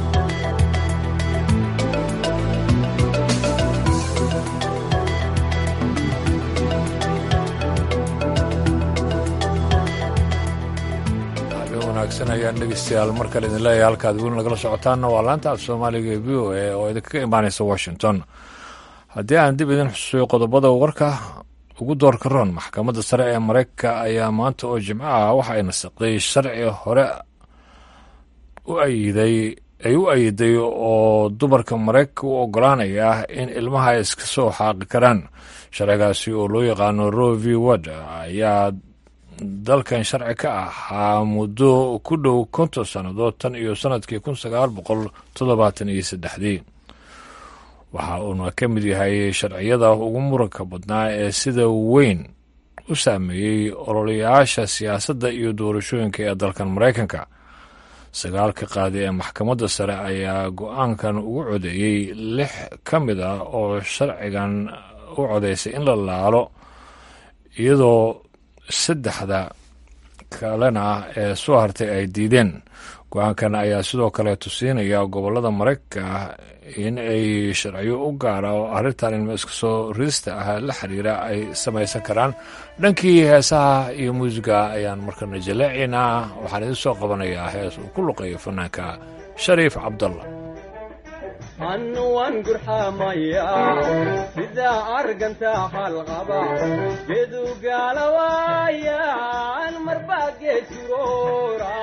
wanaagsan ayaan dhegeystayaal mar kale idin leeyahay halkaad weli nagala socotaanna waa laanta af soomaaliga ee v o a oo idinkaga imaanaysa washington haddii aan dib idin xusuuyo qodobada warka ugu doorka roon maxkamadda sare ee mareykanka ayaa maanta oo jimco ah waxa ay nasaqday sharci hore u ayiday ay u ayiday oo dumarka mareykanka u ogolaanaya in ilmaha ay iska soo xaaqi karaan sharcigaasi oo loo yaqaano roe v wad ayaa dalkan sharci ka ahaa muddo ku dhow konton sannadood tan iyo sannadkii kun sagaal boqol toddobaatan iyo saddexdii waxa uuna ka mid yahay sharciyada ugu muranka badnaa ee sida weyn u saameeyey ololayaasha siyaasadda iyo doorashooyinka ee dalkan maraykanka sagaalka qaadi ee maxkamadda sare ayaa go-aankan ugu codeeyey lix ka mid ah oo sharcigan u codeysay in la laalo iyadoo saddexda kalena ee soo hartay ay diideen go-aankan ayaa sidoo kale tusiinaya gobollada maraykanka in ay sharciyo u gaara oo arrintan ilma iska soo ridista ah la xiriira ay samaysan karaan dhankii heesaha iyo muusiga ayaan markana jaleecaynaa waxaan idin soo qabanayaa hees uu ku luqeeyo fanaanka shariif cabdalla annu waan gurxamaya sidaa argantaa halqaba gedu gaalawaayan marbaa geesuroora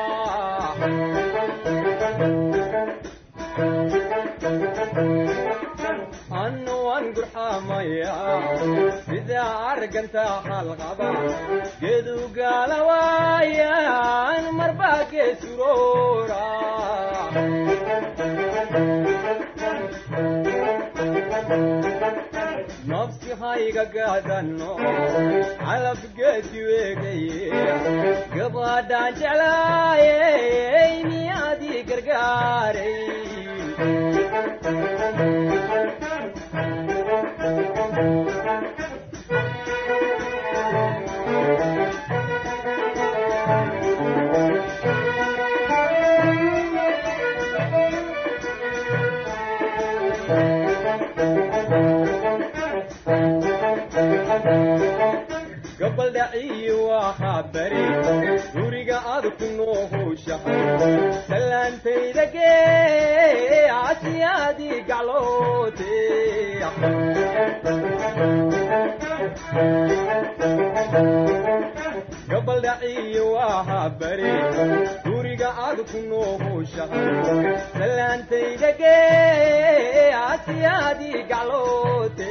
annu waan gurxamaya sidaa argantaa halqaba gedu gaalawaayan marbaa geesuroora nafsi hayga gaadanno calabgeedi weegaye gabadhaan jeclaayey miyaadii gargaaray gabaldhaciyi waxaa bari guriga aad ku noohowshahay sallaantayda gee asiyaadii gacloote gabaldhaciyi waxaa bari guriga aad ku noohowshahay sallaantayda gee asiyaadii gacloote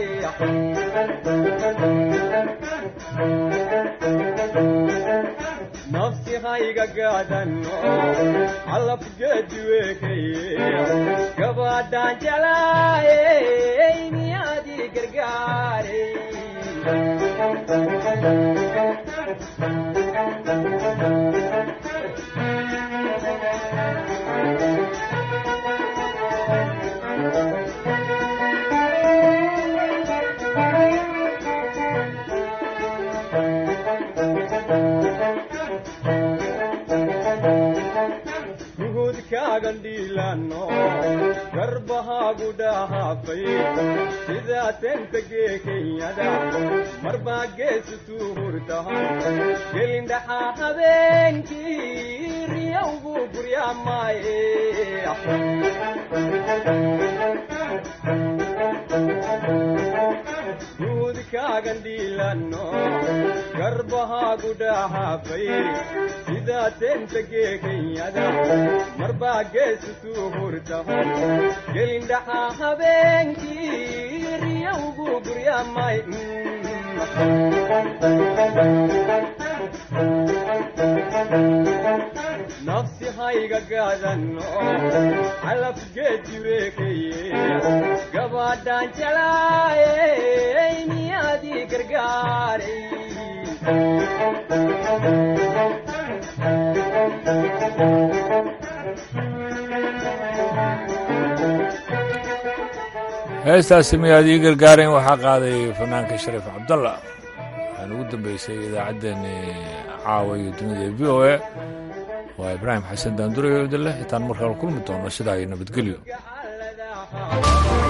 nafsi hayga gaadanno calabgeedi weekaye gabadhaan jeclaayey miyaadii gargaaray gandhiilano garbahaagu dhahaafay sidaa tentagee kenyada marbaa geesu tuu hurtahan gelindhaxaa habeenkii riyawgu guryaamaaye gandhiilano garbahaagu dhahaafay sidaa tentagee kenyada marbaa geesu tuu hurtahan gelindhaxaa habeenkii riyawgu guryaamay nafsi hayga gaadanno calafgeedi weekaye gabadhaan jeclaayey miyaadii gargaaray heestaasi miyaad ii gargaareen waxaa qaaday fanaanka shariif cabdalla waxaan ugu dambeysay idaacaddeenni caawa iyo dunida v o a waa ibraahim xasan daandurayo idinleh intaan markale kulmi doono sidaa iyo nabadgelyo